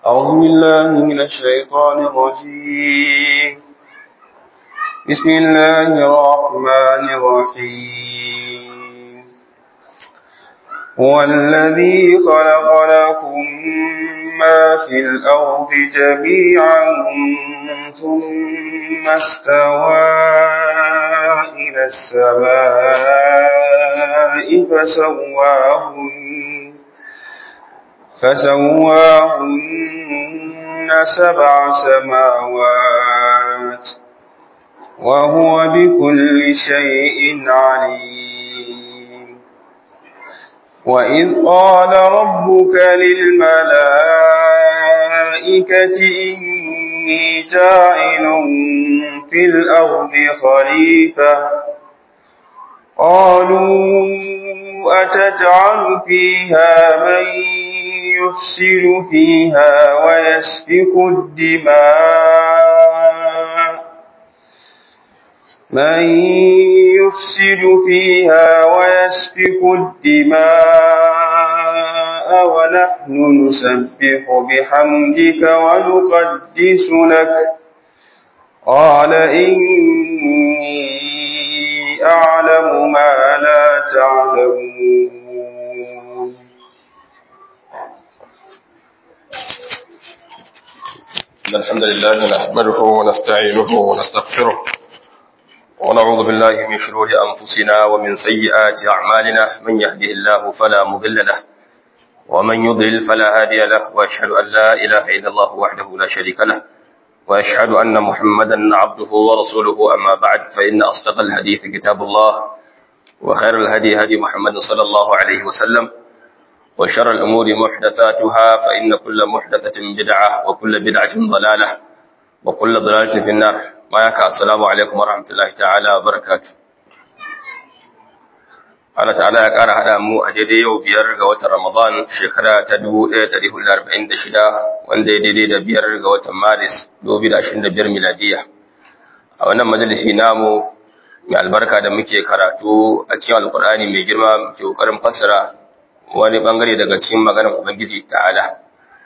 أعوذ بالله من الشيطان الرجيم بسم الله الرحمن الرحيم هو الذي خلق لكم ما في الأرض جميعا ثم استوى إلى السماء فسواهن فسواهن سبع سماوات وهو بكل شيء عليم وإذ قال ربك للملائكة إني جاعل في الأرض خليفة قالوا أتجعل فيها من يفسد فيها ويسفك الدماء من يفسد فيها ويسفك الدماء ونحن نسبح بحمدك ونقدس لك قال إني أعلم ما لا تعلمون إن الحمد لله نحمده ونستعينه ونستغفره ونعوذ بالله من شرور أنفسنا ومن سيئات أعمالنا من يهده الله فلا مضل له ومن يضلل فلا هادي له وأشهد أن لا إله إلا الله وحده لا شريك له وأشهد أن محمدا عبده ورسوله أما بعد فإن أصدق الحديث كتاب الله وخير الهدي هدي محمد صلى الله عليه وسلم وشر الأمور محدثاتها فإن كل محدثة بدعة وكل بدعة ضلالة وكل ضلالة في النار ما يكا السلام عليكم ورحمة الله تعالى وبركاته Allah ta'ala ya ƙara haɗa mu a daidai yau biyar ga watan Ramadan shekara ta 1446 wanda ya daidai da biyar ga watan Maris 2025 miladiya. A wannan majalisi namu mai albarka da muke karatu a cikin Alƙur'ani mai girma muke ƙoƙarin fassara wani bangare daga cikin maganar Ubangiji ta'ala.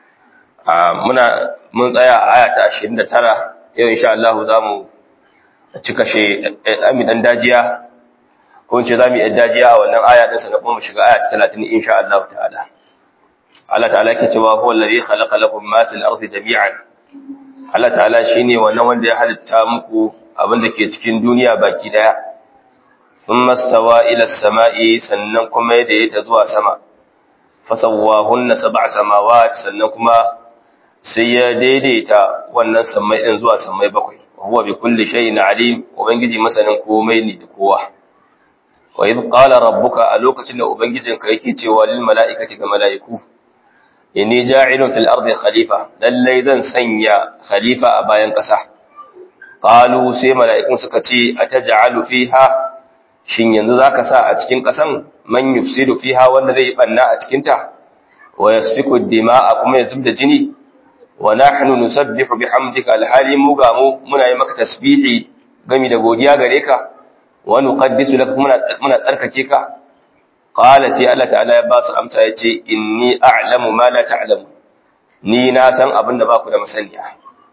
Muna mun tsaya a aya ta 29 yau insha Allah za mu cika she ɗan dajiya ko ce za mu yi dajiya a wannan aya ɗinsa na kuma mu shiga aya ta talatin insha Allah ta'ala. Allah ta'ala ke cewa huwa alladhi khalaqa lakum ma fil ardi jami'an. Allah ta'ala shine wannan wanda ya halitta muku abin da ke cikin duniya baki daya. Thumma stawa ila samai sannan kuma ya ta zuwa sama. Fasawwahunna sab'a samawat sannan kuma sai ya daidaita wannan sammai din zuwa sammai bakwai. Huwa bi kulli shay'in alim, ubangiji masanin komai ne da kowa. wa idh qala rabbuka a lokacin da ubangijinka yake cewa lil mala'ikati ga mala'iku inni ja'ilun fil ardi khalifa lallai zan sanya khalifa a bayan ƙasa qalu sai mala'ikun suka ce ataj'alu fiha shin yanzu zaka sa a cikin ƙasan man yufsidu fiha wanda zai banna a cikin ta wa yasfiku dima'a kuma ya zubda jini wa nahnu nusabbihu bihamdika alhali mu ga mu muna yi maka tasbihi gami da godiya gare ka wa nuqaddisu lak muna muna tsarkake ka qala sai Allah ta'ala ya ba su amsa yace inni a'lamu ma la ta'lamu ni na san abin da baku da masaniya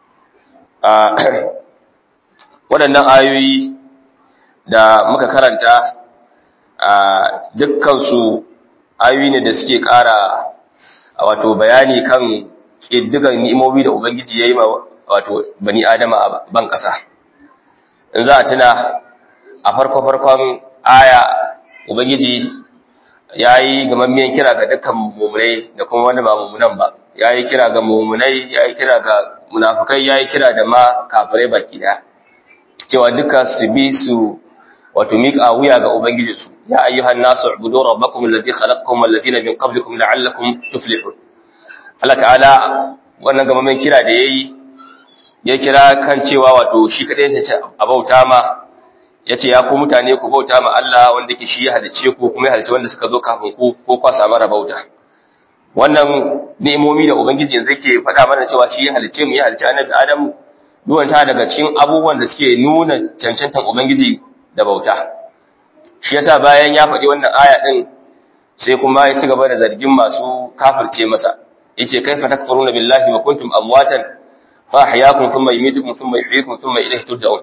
a waɗannan ayoyi da muka karanta a dukkan su ayoyi ne da suke ƙara wato bayani kan ƙiddigan ni'imomi da ubangiji yayi ma wato bani adama a ban ƙasa in za a tuna a farko-farkon aya Ubangiji ya yi gamammiyan kira ga dukkan mummunai da kuma wanda ba mummunan ba, ya yi kira ga mummunai, ya yi kira ga munafukai, ya yi kira da ma kafirai baki daya. Cewa duka su bi su wato miƙa wuya ga Ubangijinsu, ya ayyuhan nasu ubudu rabbakum alladhi khalaqakum walladhina min qablikum la'allakum tuflihun. Allah ta'ala wannan gamammiyan kira da yayi ya kira kan cewa wato shi kadai ya ce a bauta ma ya ce ya ku mutane ku bauta ma Allah wanda ke shi ya halice ku kuma ya halice wanda suka zo kafin ku ko kwa samu rabauta wannan ni'imomi da ubangiji yanzu yake faɗa mana cewa shi ya halice mu ya halice annabi Adam duwan ta daga cikin abubuwan da suke nuna cancantan ubangiji da bauta shi yasa bayan ya faɗi wannan aya din sai kuma ya ci gaba da zargin masu kafirce masa yace kaifa takfuruna billahi wa kuntum amwatan fa ahyaakum thumma yumitukum thumma yuhyikum thumma ilayhi turja'un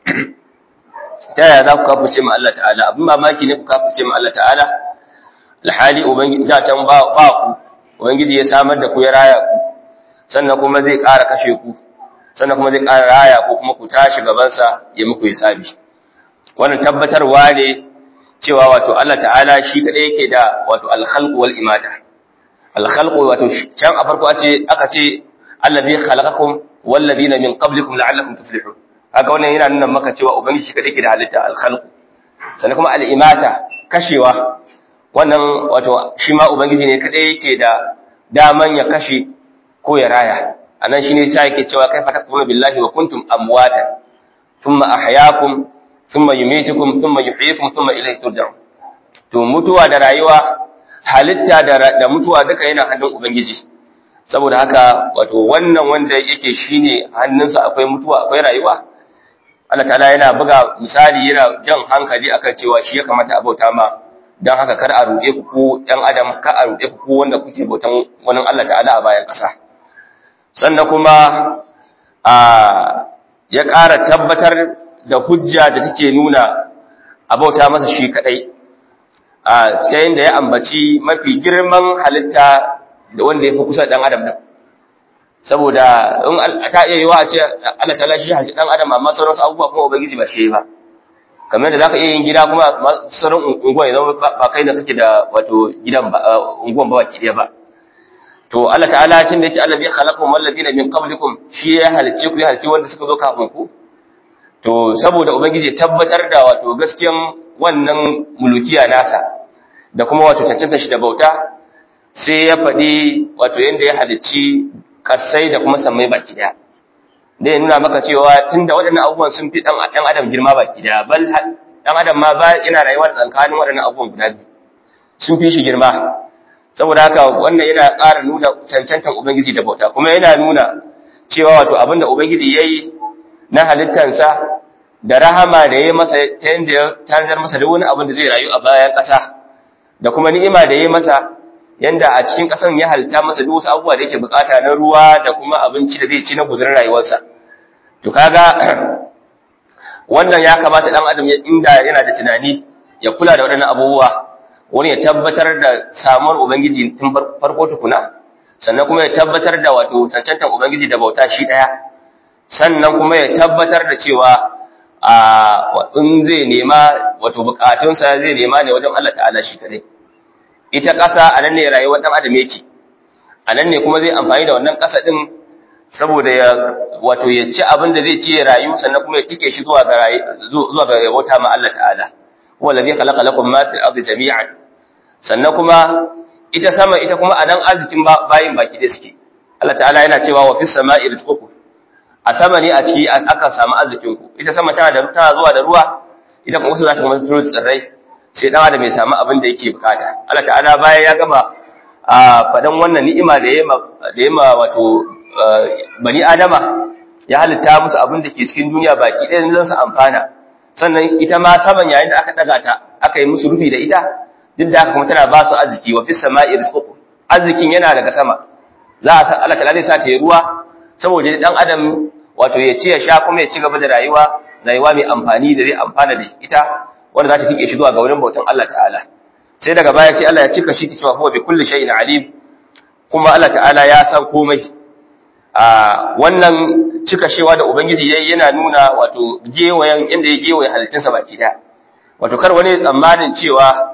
ta yaya za ku kafirce ma Allah ta'ala abin mamaki ne ku kafirce ma Allah ta'ala alhali ubangiji da can ba ba ku ubangiji ya samar da ku ya raya ku sannan kuma zai ƙara kashe ku sannan kuma zai ƙara raya ko kuma ku tashi gabansa ya muku hisabi wannan tabbatarwa ne cewa wato Allah ta'ala shi kadai yake da wato al-khalqu wal imata al-khalqu wato can a farko ace aka ce allazi khalaqakum wal ladina min qablikum la'allakum tuflihun haka wannan yana nuna maka cewa ubangiji shi kadai yake da halitta al-khalqu sannan kuma al-imata kashewa wannan wato shi ma ubangiji ne kadai yake da daman ya kashe ko ya raya anan shine sai yake cewa kaifa takfuruna billahi wa kuntum amwatan thumma ahyaakum thumma yumitukum thumma yuhyikum thumma ilayhi turja'un to mutuwa da rayuwa halitta da da mutuwa duka yana hannun ubangiji saboda haka wato wannan wanda yake shine hannunsa akwai mutuwa akwai rayuwa Allah ta'ala yana buga misali yana jan hankali akan cewa shi ya kamata a bauta ma dan haka kar a ruɗe ku ko ɗan adam ka a ruɗe ku ko wanda kuke bautan wani Allah ta'ala a bayan ƙasa sannan kuma a ya ƙara tabbatar da hujja da take nuna abauta masa shi kadai a cikin da ya ambaci mafi girman halitta da wanda ya fi kusa dan adam din saboda in ta iya yiwa a ce Allah ta shi haji dan adam amma sauran abubuwa kuma ubangiji ba shi ba kamar da zaka iya yin gida kuma sauran unguwa ya zama ba kai da kake da wato gidan ba unguwan ba baki ba to Allah ta'ala shin da yake Allah bi khalaqakum walladina min qablikum shi ya halicce ku ya halicce wanda suka zo kafin ku to saboda ubangiji tabbatar da wato gaskiyan wannan mulukiya nasa da kuma wato cancanta shi da bauta sai ya faɗi wato yanda ya halicci kasai da kuma sammai baki daya da ya nuna maka cewa tunda waɗannan abubuwan sun fi ɗan adam girma baki daya bal ɗan adam ma ba yana rayuwa da tsakanin waɗannan abubuwan guda biyu sun fi shi girma saboda haka wannan yana ƙara nuna cancantan ubangiji da bauta kuma yana nuna cewa wato abinda ubangiji yayi na halittansa da rahama da yayi masa ta yanda ya tanzar masa da wani abin da zai rayu a bayan ƙasa da kuma ni'ima da yayi masa yanda a cikin ƙasan ya halitta masa duk wasu abubuwa da yake bukata na ruwa da kuma abinci da zai ci na guzurin rayuwarsa to kaga wannan ya kamata dan adam inda yana da tunani ya kula da waɗannan abubuwa wani ya tabbatar da samuwar Ubangiji tun farko tukuna, sannan kuma ya tabbatar da wato cancantar Ubangiji da bauta shi ɗaya, sannan kuma ya tabbatar da cewa a in zai nema wato bukatunsa zai nema ne wajen Allah ta'ala shi kadai. Ita ƙasa a nan ne rayuwar ɗan adam yake, a nan ne kuma zai amfani da wannan ƙasa ɗin saboda ya wato ya ci abin da zai ci ya rayu sannan kuma ya tike shi zuwa ga zuwa ga bauta ma Allah ta'ala. huwa alladhi khalaqa lakum ma fil ardi jami'an sannan kuma ita sama ita kuma anan arzikin bayin baki da suke Allah ta'ala yana cewa wa fis sama'i rizqukum a sama ne a ciki aka samu arzikin ku ita sama tana da tana zuwa da ruwa ita kuma za ta kuma tsiro tsirrai sai dan adam ya samu abin da yake bukata Allah ta'ala bayan ya gama a fadan wannan ni'ima da yema da yema wato bani adama ya halitta musu abin da ke cikin duniya baki ɗaya zan su amfana sannan ita ma saman yayin da aka daga ta aka yi musu rufi da ita duk da haka kuma tana ba su arziki wa fis sama'i rizqukum arzikin yana daga sama za a san Allah ta'ala zai sa ta yi ruwa saboda dan adam wato ya ci ya sha kuma ya ci gaba da rayuwa rayuwa mai amfani da zai amfana da ita wanda za ta tike shi zuwa ga wurin bautan Allah ta'ala sai daga baya sai Allah ya cika shi cewa huwa bi kulli shay'in alim kuma Allah ta'ala ya san komai a wannan cika shewa da ubangiji yayi yana nuna wato gewayen inda ya gewaye halittunsa baki daya wato kar wani tsammanin cewa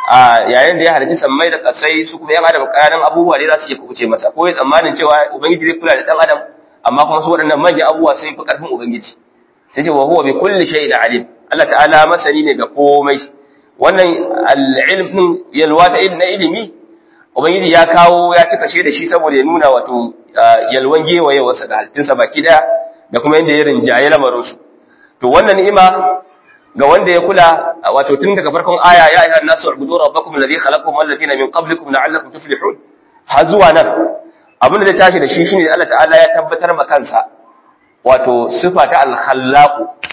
a yayin da ya halicci sammai da kasai su kuma yan adam kayan abubuwa ne za su iya kubuce masa ko ya tsammanin cewa ubangiji zai kula da dan adam amma kuma su waɗannan manyan abubuwa sun fi ƙarfin ubangiji sai ce wa huwa bi kulli shay'in alim Allah ta'ala masani ne ga komai wannan al-ilm din yalwa ta na ilimi ubangiji ya kawo ya cika shi da shi saboda ya nuna wato yalwan gewaye wasa da halittunsa baki daya da kuma yadda ya rinjaye lamarin su to wannan ni'ima ga wanda ya kula wato tun daga farkon aya ya ayyuhan nasu ubudu rabbakum alladhi khalaqakum wal ladina min qablikum la'allakum tuflihun har zuwa nan abin da zai tashi da shi shine Allah ta'ala ya tabbatar ma kansa wato sifa ta al-khallaq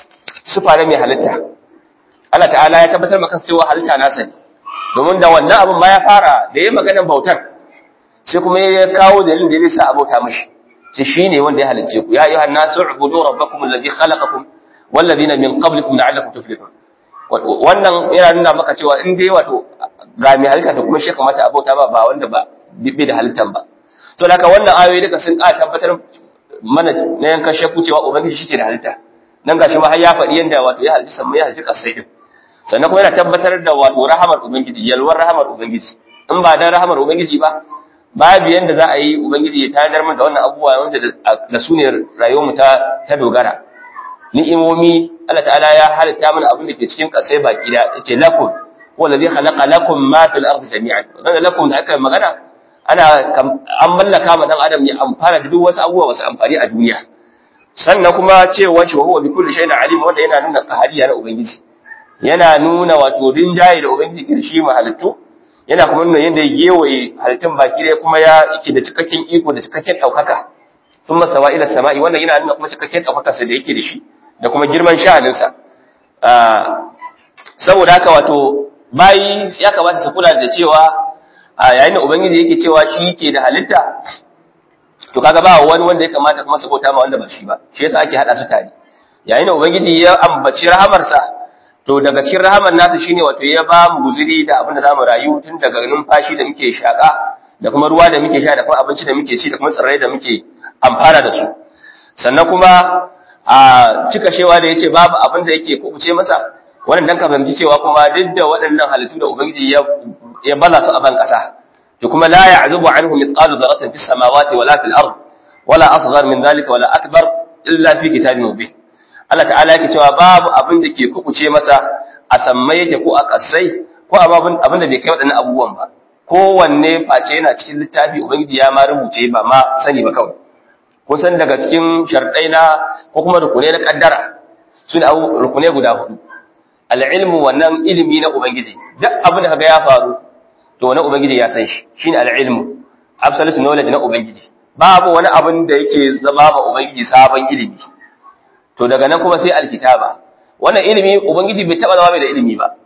sifa ne mai halitta Allah ta'ala ya tabbatar ma kansa cewa halitta nasa ne domin da wannan abin ma ya fara da yayin maganar bautar sai kuma ya kawo dalilin da zai sa abota mishi sai shine wanda ya halicce ku ya ayyuhan nasu ubudu rabbakum alladhi khalaqakum wal ladina min qablikum la'allakum tuflihun wannan yana nuna maka cewa in dai wato ga mai halitta to kuma shi kamata abota ba ba wanda ba bai da halittan ba to haka wannan ayoyi duka sun ƙara tabbatar mana na yankan shakku cewa ubangiji shi ke da halitta nan gashi ma har ya faɗi yanda wato ya halitta sammai ya halitta ƙasai din sannan kuma yana tabbatar da wato rahamar ubangiji yalwar rahamar ubangiji in ba dan rahamar ubangiji ba babu yanda za a yi ubangiji ya tayar min da wannan abubuwa wanda da su ne rayuwar mu ta ta dogara ni'imomi Allah ta'ala ya halitta mana abin da ke cikin ƙasai baki da yace lakum wallazi khalaqa lakum ma fil ardi jami'an wannan lakum da aka magana ana an mallaka ma dan adam ya amfana da duk wasu abubuwa wasu amfani a duniya sannan kuma cewa shi wa huwa bi kulli shay'in alim wanda yana nuna qahariya na ubangiji yana nuna wato rinjaye da ubangiji ke shi ma halittu yana kuma nuna yadda ya gewaye halittun baki ɗaya kuma ya yake da cikakken iko da cikakken ɗaukaka sun masa wa ila sama'i wannan yana nuna kuma cikakken ɗaukakarsa da yake da shi da kuma girman sha'aninsa saboda haka wato bayi ya kamata su kula da cewa a yayin da ubangiji yake cewa shi ke da halitta to kaga ba wani wanda ya kamata kuma su bauta ma wanda ba shi ba shi yasa ake hada su tare yayin da ubangiji ya ambaci rahamarsa to daga cikin rahamar nasa shine wato ya ba mu guzuri da abin da zamu rayu tun daga numfashi da muke shaka da kuma ruwa da muke sha da kuma abinci da muke ci da kuma tsirrai da muke amfana da su sannan kuma a cika shewa da yace babu abin da yake kubuce masa wannan dan ka fahimci cewa kuma duk da waɗannan halittu da ubangiji ya ya bala su a ban kasa to kuma la ya'zubu anhu mithqalu dharratin fis samawati wala fil ard wala asghar min dhalika wala akbar illa fi kitabin mubin Allah ta'ala yake cewa babu abin da ke kubuce masa a sammai yake ko a kasai ko abin abin da bai kai waɗannan abubuwan ba kowanne face yana cikin littafi ubangiji ya ma rubuce ba ma sani ba kawai kun san daga cikin sharɗai na ko kuma rukunai na kaddara su ne rukunai guda hudu al'ilmu wannan ilimi na ubangiji duk abin da kaga ya faru to wani ubangiji ya san shi shine al'ilmu absolute knowledge na ubangiji babu wani abin da yake zama ba ubangiji sabon ilimi to daga nan kuma sai alkitaba wannan ilimi ubangiji bai taba zama mai da ilimi ba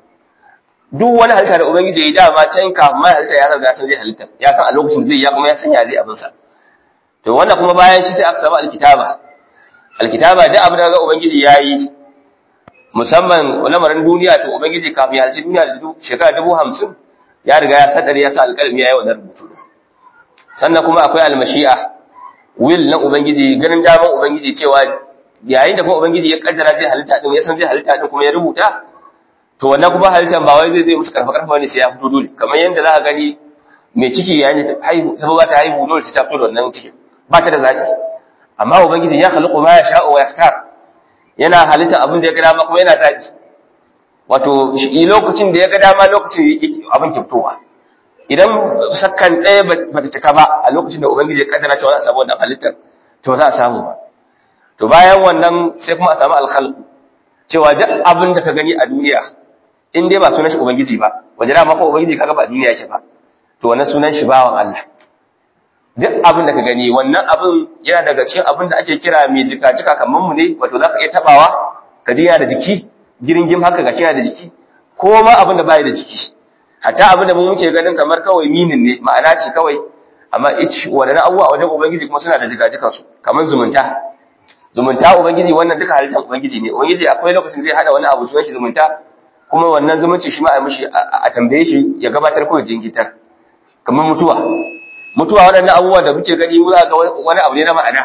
duk wani halitta da ubangiji ya dama can kafin mai halitta ya san ya san zai halitta ya san a lokacin zai ya kuma ya san ya zai abin sa to wannan kuma bayan shi sai aka samu alkitaba alkitaba duk abin da ga ubangiji yayi musamman lamarin duniya to ubangiji kafin ya halci duniya da shekara dubu hamsin ya riga ya sadar ya sa alƙalmi ya yi wannan rubutu sannan kuma akwai almashi'a will na ubangiji ganin daman ubangiji cewa yayin da kuma ubangiji ya kaddara zai halitta din ya san zai halitta din kuma ya rubuta to wannan kuma halittan ba wai zai zai musu karfa karfa ne sai ya fito dole kamar yanda za ka gani mai ciki yayin da haihu sai ba ta haihu dole ta fito da wannan cikin ba ta da zaɓi amma ubangiji ya khaliqu ma yasha'u wa yakhtar yana halitta abin da ya ga dama kuma yana zaɓi wato lokacin da ya ga dama lokacin abin ke fitowa idan sakkan ɗaya ba ta cika ba a lokacin da ubangiji ya kaddara cewa za a samu wannan halittar to za a samu ba to bayan wannan sai kuma a samu alkhalqu cewa duk abin da ka gani a duniya in dai ba sunan shi ubangiji ba waje da maka ubangiji kaga ba duniya yake ba to wannan sunan shi bawan Allah duk abin da ka gani wannan abin yana daga cikin abin da ake kira mai jika jika kamar mu ne wato zaka iya tabawa ka ji yana da jiki giringim haka ga yana da jiki ko ma abin da bai da jiki hatta abin da mu muke ganin kamar kawai minin ne ma'ana ce kawai amma ich wadannan abubuwa a wajen ubangiji kuma suna da jika jika su kamar zumunta zumunta ubangiji wannan duka halittar ubangiji ne ubangiji akwai lokacin zai hada wani abu sunan shi zumunta kuma wannan zumunci shi ma a mishi a tambaye shi ya gabatar ko jinkitar kamar mutuwa mutuwa waɗannan abubuwa da muke gani mu za ga wani abu ne na ma'ana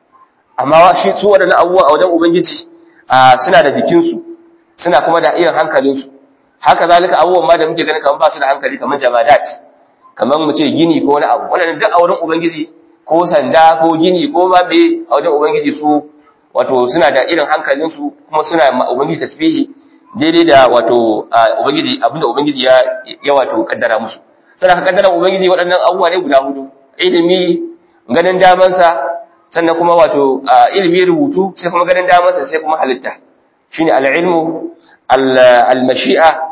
amma shi su waɗannan abubuwa a wajen ubangiji suna da jikinsu suna kuma da irin hankalinsu haka zalika abubuwan ma da muke gani kamar ba su da hankali kamar jamadat kamar mu ce gini ko wani abu waɗannan duk a wurin ubangiji ko sanda ko gini ko ma me a wajen ubangiji su wato suna da irin hankalinsu kuma suna ma ubangiji tasbihi daidai da wato ubangiji abinda ubangiji ya ya wato kaddara musu sannan ka kaddara ubangiji waɗannan abubuwa ne guda hudu ilimi ganin damansa sannan kuma wato ilimi rubutu sai kuma ganin damansa sai kuma halitta shine al-ilmu al-mashi'a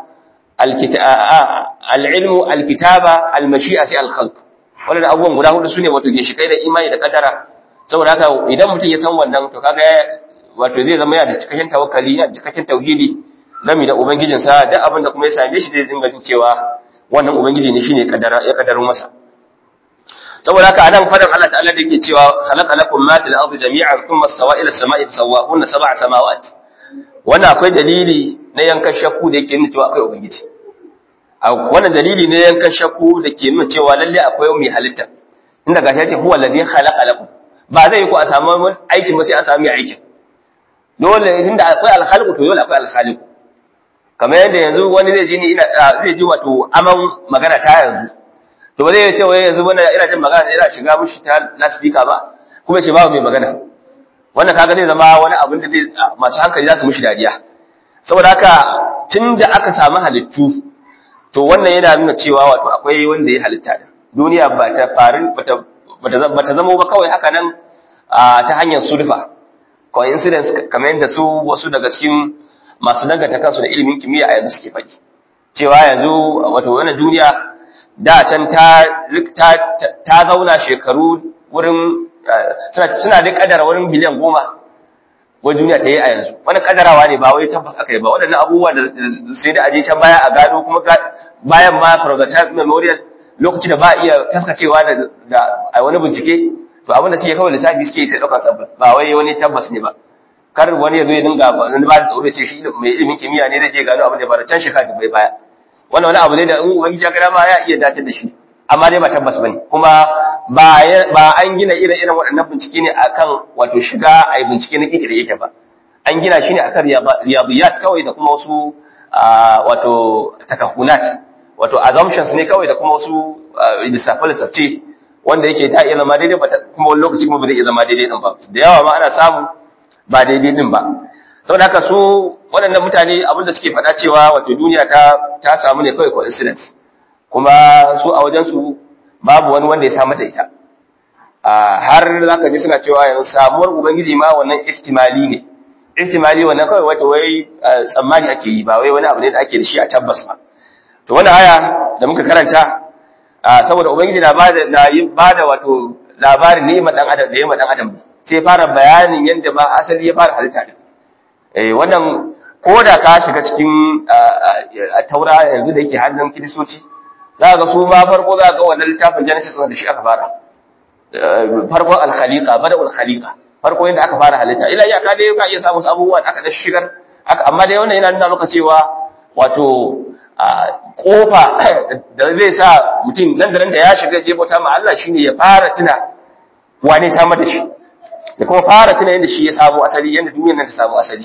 al-ilmu al-kitaba al-mashi'a sai al-khalq wannan abubuwan guda hudu sune wato ginshikai da imani da kaddara saboda haka idan mutum ya san wannan to kaga wato zai zama yana da cikakken tawakkali yana da cikakken tauhidi game da ubangijinsa duk abin da kuma ya same shi zai dinga jin cewa wannan ubangiji ne shine kaddara ya kaddaru masa saboda haka anan fadan Allah ta'ala da yake cewa khalaqa lakum ma fil ardi jami'an thumma stawa ila as-sama'i fasawwahunna sab'a samawat wannan akwai dalili na yankan shakku da yake nuna cewa akwai ubangiji a wannan dalili ne yankan shakku da ke nuna cewa lalle akwai mai halitta inda gashi yace huwa alladhi khalaqa lakum ba zai yi ku a samu aikin ba sai an samu mai aikin dole tunda akwai alkhalqu to dole akwai alkhaliqu kamar yadda yanzu wani zai ji ni ina zai ji wato aman magana ta yanzu to ba zai ce wai yanzu bana ina jin magana ina shiga mushi ta loudspeaker ba kuma ce babu mai magana wannan kaga zai zama wani abin da zai masu hankali za su mushi dariya saboda haka tunda aka samu halittu to wannan yana nuna cewa wato akwai wanda ya halitta da duniya ba ta faru bata bata zama ba kawai haka nan ta hanyar sulfa coincidence kamar yadda su wasu daga cikin masu danganta kansu da ilimin kimiyya a yanzu suke faɗi cewa yanzu wato wannan duniya da can ta ta zauna shekaru wurin suna da kadara wurin biliyan goma wani duniya ta yi a yanzu wani kadarawa ne ba wai tabbas aka yi ba waɗannan abubuwa da sai da aje can baya a gado kuma bayan ma progata memorial lokaci da ba iya taskacewa da a wani bincike to abin da suke kawai lissafi suke sai ɗaukar tabbas ba wai wani tabbas ne ba kar wani ya zo ya dinga wani ba da tsoro ce shi mai ilimin kimiyya ne zai je gano abin da ya faru can shekara da bai baya wannan wani abu ne da in ubangiji ya gada ma ya iya dace da shi amma dai ba tabbas bane kuma ba ba an gina irin irin waɗannan bincike ne akan wato shiga ai bincike na kike da yake ba an gina shi ne akan riyadiyat kawai da kuma wasu wato takahunat wato assumptions ne kawai da kuma wasu lissafe lissafce wanda yake ta iya zama daidai kuma wani lokaci kuma ba zai iya zama daidai din ba da yawa ma ana samu ba daidai din ba saboda haka su waɗannan mutane abinda suke faɗa cewa wato duniya ta ta samu ne kawai coincidence kuma su a wajen su babu wani wanda ya samu da ita har zaka ji suna cewa yanzu samuwar ubangiji ma wannan ihtimali ne ihtimali wannan kawai wato wai tsammani ake yi ba wai wani abu ne da ake da shi a tabbas ba to wannan aya da muka karanta saboda ubangiji na bada na yi bada wato labarin ni'imar dan adam da yayin dan adam sai fara bayanin yanda ba asali ya fara halitta din eh wannan koda ka shiga cikin taura yanzu da yake hannun kiristoci za ga su ma farko za ga wannan littafin genesis da shi aka fara farkon al-khaliqa bada'ul khaliqa farko yanda aka fara halitta ila iyaka dai ka iya samun abubuwa da aka da shigar amma dai wannan yana nuna maka cewa wato kofa da zai sa mutum nan da nan da ya shiga je bauta ma Allah shine ya fara tuna wane samar da shi da kuma fara tuna yadda shi ya samu asali yadda duniyar nan ta samu asali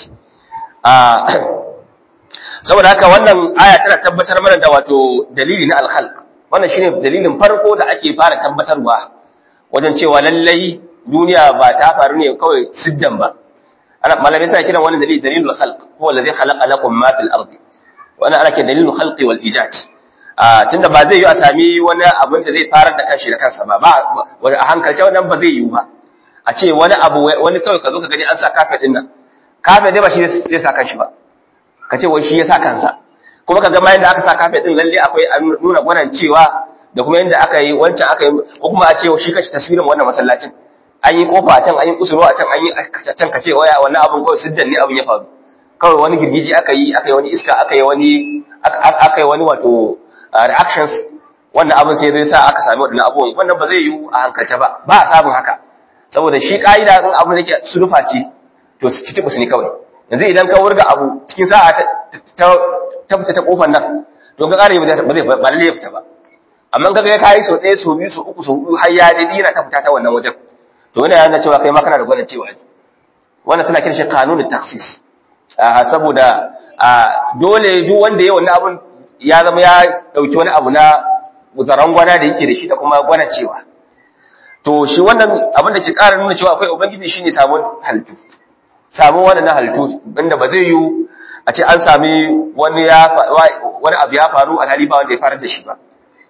saboda haka wannan aya tana tabbatar mana da wato dalili na al-khalq wannan shine dalilin farko da ake fara tabbatarwa wajen cewa lallai duniya ba ta faru ne kawai siddan ba ana malamai suna kiran wannan dalili dalilul khalq huwa alladhi khalaqa lakum ma fil ardi wannan ana kiran dalilul khalqi wal ijad a tunda ba zai yi a sami wani abin da zai farar da kanshi da kansa ba ba a hankalce wannan ba zai yi ba a ce wani abu wani kawai ka zo ka gani an sa kafe din nan kafe dai ba shi zai sa kanshi ba ka ce wai shi ya sa kansa kuma ka ga ma yanda aka sa kafe din lalle akwai nuna gwanan cewa da kuma yanda aka yi wancan aka yi ko kuma a ce shi kashi taswirin wannan masallacin an yi kofa a can an yi kusuro a can an yi can ka ce waya wannan abin kawai siddan ne abin ya faru kawai wani girgiji aka yi aka yi wani iska aka yi wani aka yi wani wato reactions wannan abin sai zai sa aka sami waɗannan abubuwan wannan ba zai yi a hankalce ba ba a samun haka saboda shi ƙa'ida in abin da ke sulufa ce to su ci ne kawai yanzu idan ka wurga abu cikin sa'a ta fita ta kofar nan to ka ƙara ba zai ba lalle ya fita ba amma kaga ka yi sau ɗaya sau biyu sau uku sau huɗu har ya dai yana ta fita ta wannan wajen to yana yana cewa kai ma kana da gwanin cewa ne wannan suna kiran shi kanunin taksis saboda dole duk wanda ya wannan abun ya zama ya dauki wani abu na zaran gwana da yake da shi da kuma gwana cewa to shi wannan abin da ke ƙara nuna cewa akwai ubangiji shine samun halittu samun wannan halittu inda ba zai yi a ce an sami wani ya wani abu ya faru alhali ba wanda ya farar da shi ba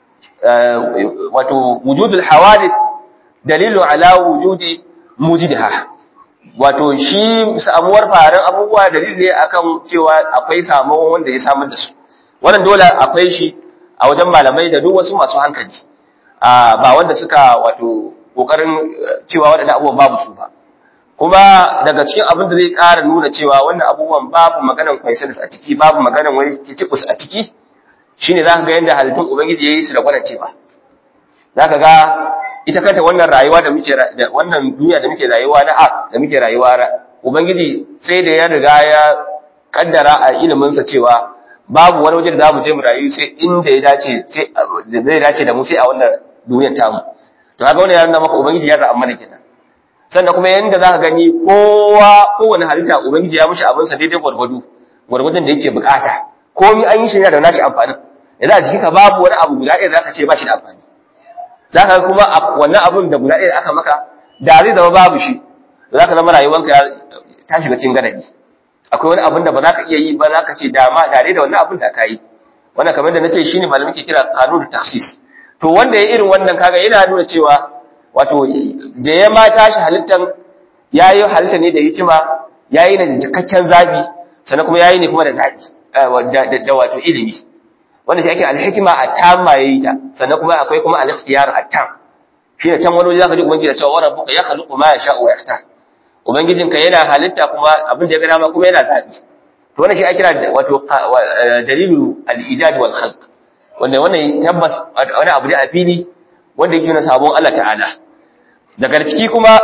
wato wujudul hawadith dalilu ala wujudi mujidha wato shi samuwar faran abubuwa dalili ne akan cewa akwai samuwa wanda ya samar da su wannan dole akwai shi a wajen malamai da duk wasu masu hankali ba wanda suka wato kokarin cewa waɗannan abubuwan babu su ba kuma daga cikin abin da zai ƙara nuna cewa wannan abubuwan babu maganan coincidence a ciki babu maganan wani kicibus a ciki shine zaka ga yanda halittun ubangiji yayi su da gwana cewa zaka ga ita kanta wannan rayuwa da muke da wannan duniya da muke rayuwa na a da muke rayuwa ubangiji sai da ya riga ya kaddara a ilimin sa cewa babu wani waje da zamu je mu rayu sai inda ya dace sai zai dace da mu sai a wannan duniyar tamu to kaga wannan ya nuna maka ubangiji ya zaɓa mana kenan sannan kuma yanda zaka gani kowa kowane halitta ubangiji ya mishi abin sa daidai gwargwado gwargwadon da yake bukata komai an yi shi da nashi amfanin yanzu a jikinka babu wani abu guda ɗaya da zaka ce ba shi da amfani za ka kuma wannan abun da guda ɗaya da aka maka da zai zama babu shi za ka zama rayuwanka ta shiga cikin gadadi akwai wani abun da ba za ka iya yi ba za ka ce dama da da wannan abun da ka yi wannan kamar da na ce shi ne malamin ke kira kanun taksis to wanda ya irin wannan kaga yana nuna cewa wato da ya ma tashi halittan ya yi halitta ne da hikima ya yi ne da cikakken zabi sannan kuma ya yi ne kuma da zabi da wato ilimi wanda shi ake alhikima a tam ma yayi ta sannan kuma akwai kuma al-ikhtiyar at-tam shi ne can wani waje zaka ji ubangiji da cewa rabbuka yakhluqu ma yasha'u wa yakhtar ubangijinka yana halitta kuma abin da ya gana ma kuma yana zabi to wannan shi ake kira wato dalilu al-ijad wal khalq wanda wannan tabbas wani abu ne a fili wanda yake nuna sabon Allah ta'ala daga ciki kuma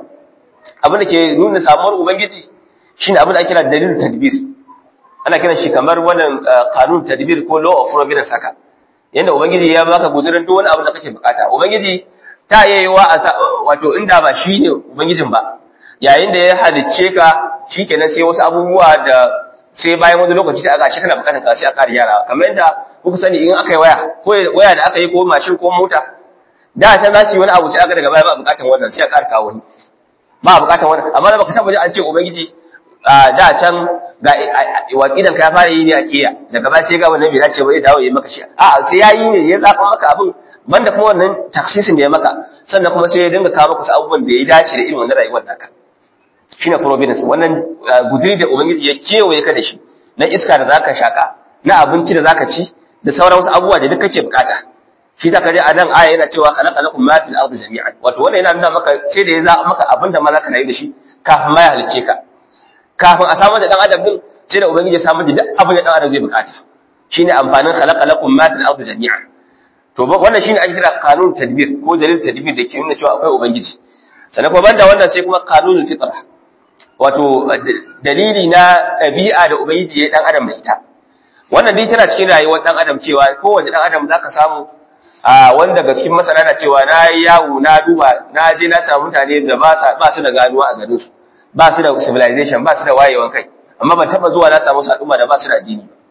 abin da ke nuna samuwar ubangiji shine abin da ake kira dalilul tadbir ana kiran shi kamar wannan kanun tadbir ko law of providence haka yanda ubangiji ya baka guzurin duk wani abu da kake bukata ubangiji ta yayiwa wato inda ba shi ne ubangijin ba yayin da ya halicce ka shikenan sai wasu abubuwa da sai bayan wani lokaci da aka shi kana bukatan ka sai aka ƙara yara kamar yadda kuka sani in aka yi waya ko waya da aka yi ko mashin ko mota da can za su yi wani abu sai aka daga baya ba bukatan wannan sai a ƙara kawo wani ba bukatan wannan amma da baka taba ji an ce ubangiji da can ga waƙidan ka ya fara yi ne a kiya daga ba sai ga wannan bai dace ba ya dawo ya maka shi a sai ya yi ne ya zaɓa maka abin banda kuma wannan taksisin da ya maka sannan kuma sai ya dinga kawo maka abubuwan da ya dace da irin wannan rayuwar naka shine providence wannan guduri da ubangiji ya kewaye ka da shi na iska da zaka shaka na abinci da zaka ci da sauran wasu abubuwa da duk kake bukata shi ta kaje a nan aya yana cewa khalaqa lakum ma fil ardi jami'an wato wannan yana nuna maka sai da ya zaɓa maka abin da ma zaka rayu da shi kafin ma ya halice ka kafin a samar da dan adam din sai da ubangiji ya samar da duk abin da dan adam zai bukata shine amfanin khalaqa lakum ma fil ardi jami'an to wannan shine ake kira kanun tadbir ko dalil tadbir da ke nuna cewa akwai ubangiji sannan kuma banda wannan sai kuma kanunul fitra wato dalili na ɗabi'a da ubangiji ya dan adam da ita wannan dai tana cikin rayuwar dan adam cewa kowace dan adam zaka samu a wanda daga cikin masana na cewa na yi yawo na duba na je na samu mutane da ba su da ganuwa a garin su ba su da civilization ba su da wayewan kai amma ban taba zuwa na samu al'umma da ba su da addini ba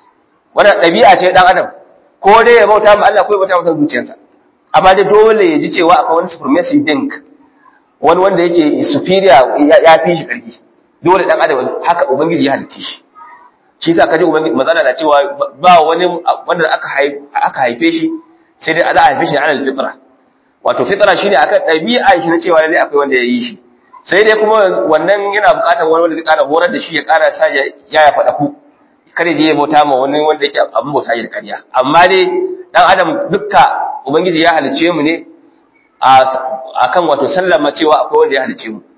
wannan ɗabi'a ce dan adam ko dai ya bauta ma Allah ko ya bauta masa zuciyarsa amma dai dole ya ji cewa akwai wani supremacy think wani wanda yake superior ya fi shi karfi dole dan adam haka ubangiji ya halice shi shi yasa kaje ubangiji mazana na cewa ba wani wanda aka aka haife shi sai dai Allah haife shi ne alal fitra wato fitra shine akan ɗabi'a shi na cewa lalle akwai wanda ya yi shi sai dai kuma wannan yana buƙatar wani wanda zai ƙara horar da shi ya ƙara sa ya ya faɗa ku kare je ya bauta ma wani wanda yake abin bauta da ƙarya amma dai dan adam dukka ubangiji ya halice mu ne a kan wato sallama cewa akwai wanda ya halice mu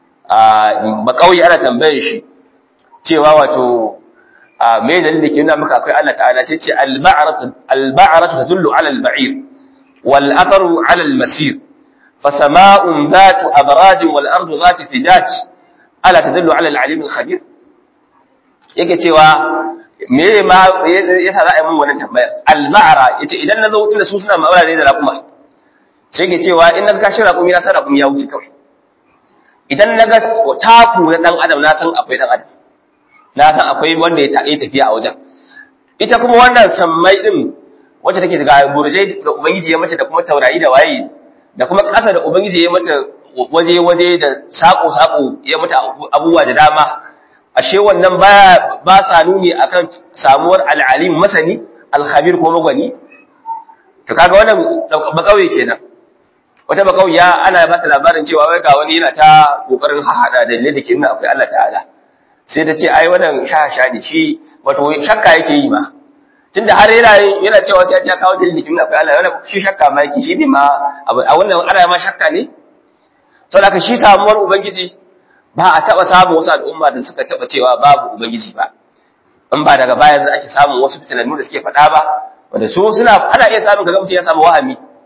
a bakauye ana tambayar shi cewa wato me dalilin da ke nuna maka akwai Allah ta'ala sai ce al-ba'ratu al-ba'ratu tadullu 'ala al-ba'ir wal atharu 'ala al-masir fasama'un dhatu abraj wal ardu dhatu fijaj ala tadullu 'ala al-'alim al-khabir yake cewa me ma yasa za a yi mun wannan tambaya al-ba'ra yace idan nazo tunda su suna ma'amala ne da raƙuma sai ke cewa in na kashi raƙumi na san raƙumi ya wuce kawai idan na ga taku na ɗan adam na san akwai ɗan adam na san akwai wanda ya yi tafiya a wajen ita kuma wannan sammai ɗin wacce take daga burjai da ubangiji ya mata da kuma taurari da waye da kuma ƙasa da ubangiji ya mata waje-waje da saƙo-saƙo ya mata abubuwa da dama ashe wannan baya ba sa nuni akan samuwar al'alim masani alhabir ko magwani to kaga wannan bakauye kenan wata bakauya ana ba ta labarin cewa wai ga wani yana ta kokarin hahada da ne da ke nuna akwai Allah ta'ala sai ta ce ai wannan shahasha ne shi wato shakka yake yi ma tunda har yana yana cewa sai ya kawo dalilin da ke nuna akwai Allah wannan shi shakka ma yake shi ne ma a wannan ana ma shakka ne saboda shi samuwar ubangiji ba a taba samun wasu al'umma da suka taba cewa babu ubangiji ba in ba daga baya za ake samun wasu fitinannu da suke faɗa ba wanda su suna ana iya samun kaga mutum ya samu wahami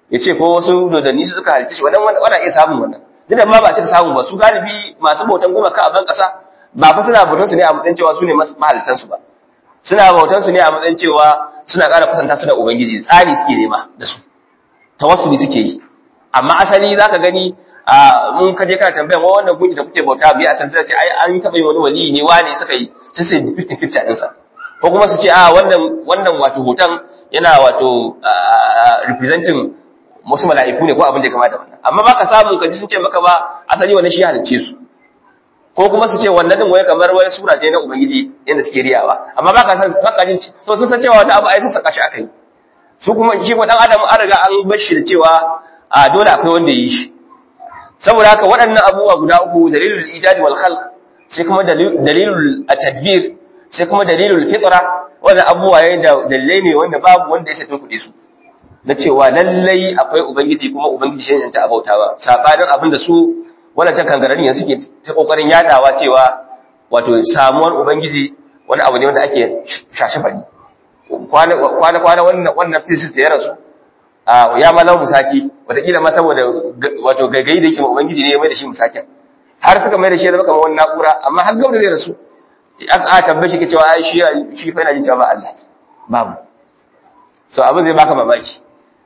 ya ce ko wasu dodanni su suka halitta shi wannan wannan iya samun wannan duk da ma ba cika samu ba su galibi masu bautan gumaka a ban kasa ba fa suna bautan su ne a matsayin cewa su ne mahalittan su ba suna bautan su ne a matsayin cewa suna ƙara kusanta su da ubangiji tsari suke nema da su tawassuli suke yi amma asali zaka gani a mun ka je kana tambayan wa wannan gunki da kuke bauta biya a tantar ce ai an taɓa yi wani wali ne wane suka yi sai sai 50 50 din sa ko kuma su ce a wannan wannan wato hoton yana wato representing wasu mala'iku ne ko abin da ya kamata wannan amma baka samu kaji sun ce maka ba asali wannan shi ya halicce su ko kuma su ce wannan din wai kamar wani sura ce na ubangiji yanda suke riyawa amma baka san baka jin so sun san cewa wata abu ai sun saka shi akai su kuma shi ko dan adam an riga an bar shi da cewa a dole akwai wanda yi shi saboda haka waɗannan abubuwa guda uku dalilul ijadi wal khalq sai kuma dalilul tadbir sai kuma dalilul fitra wannan abubuwa yayin da dalilai ne wanda babu wanda ya sai kuɗi su na cewa lallai akwai ubangiji kuma ubangiji shi ta abautawa sabanin abin da su wannan can kangararin yanzu suke ta kokarin yadawa cewa wato samuwar ubangiji wani abu ne wanda ake shashi fadi kwana kwana kwana wannan wannan physics da ya rasu a ya malau musaki wataƙila ma saboda wato gaggai da yake ma ubangiji ne ya mai da shi musakin har suka mai da shi ya zama kamar wani na'ura amma har gaba da zai rasu a tambaye shi ke cewa ai shi shi fa yana jin cewa ba Allah babu so abin zai baka mamaki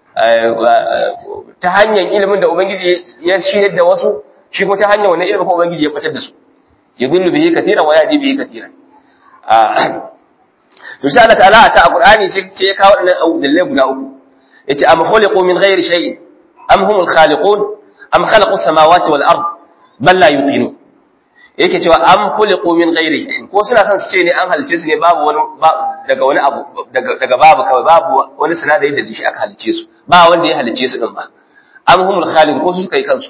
ta hanyar ilimin da ubangiji ya shirya da wasu shi ko ta hanyar wannan ilimin ko ubangiji ya batar da su yudillu bihi katiran wa yahdi bihi katiran to sai Allah ta'ala ta alqur'ani sai ya kawo wannan dalilai guda uku yace am khuliqu min ghairi shay'in am humul khaliqun am khalaqu samawati wal ard bal la yuqinun yake cewa am khuliqu min ghairi shay'in ko suna son su ce ne an halice su ne babu wani daga wani abu daga babu kawai babu wani sinadari da shi aka halice su ba wanda ya halice su din ba am humul khaliqun ko su suka yi kansu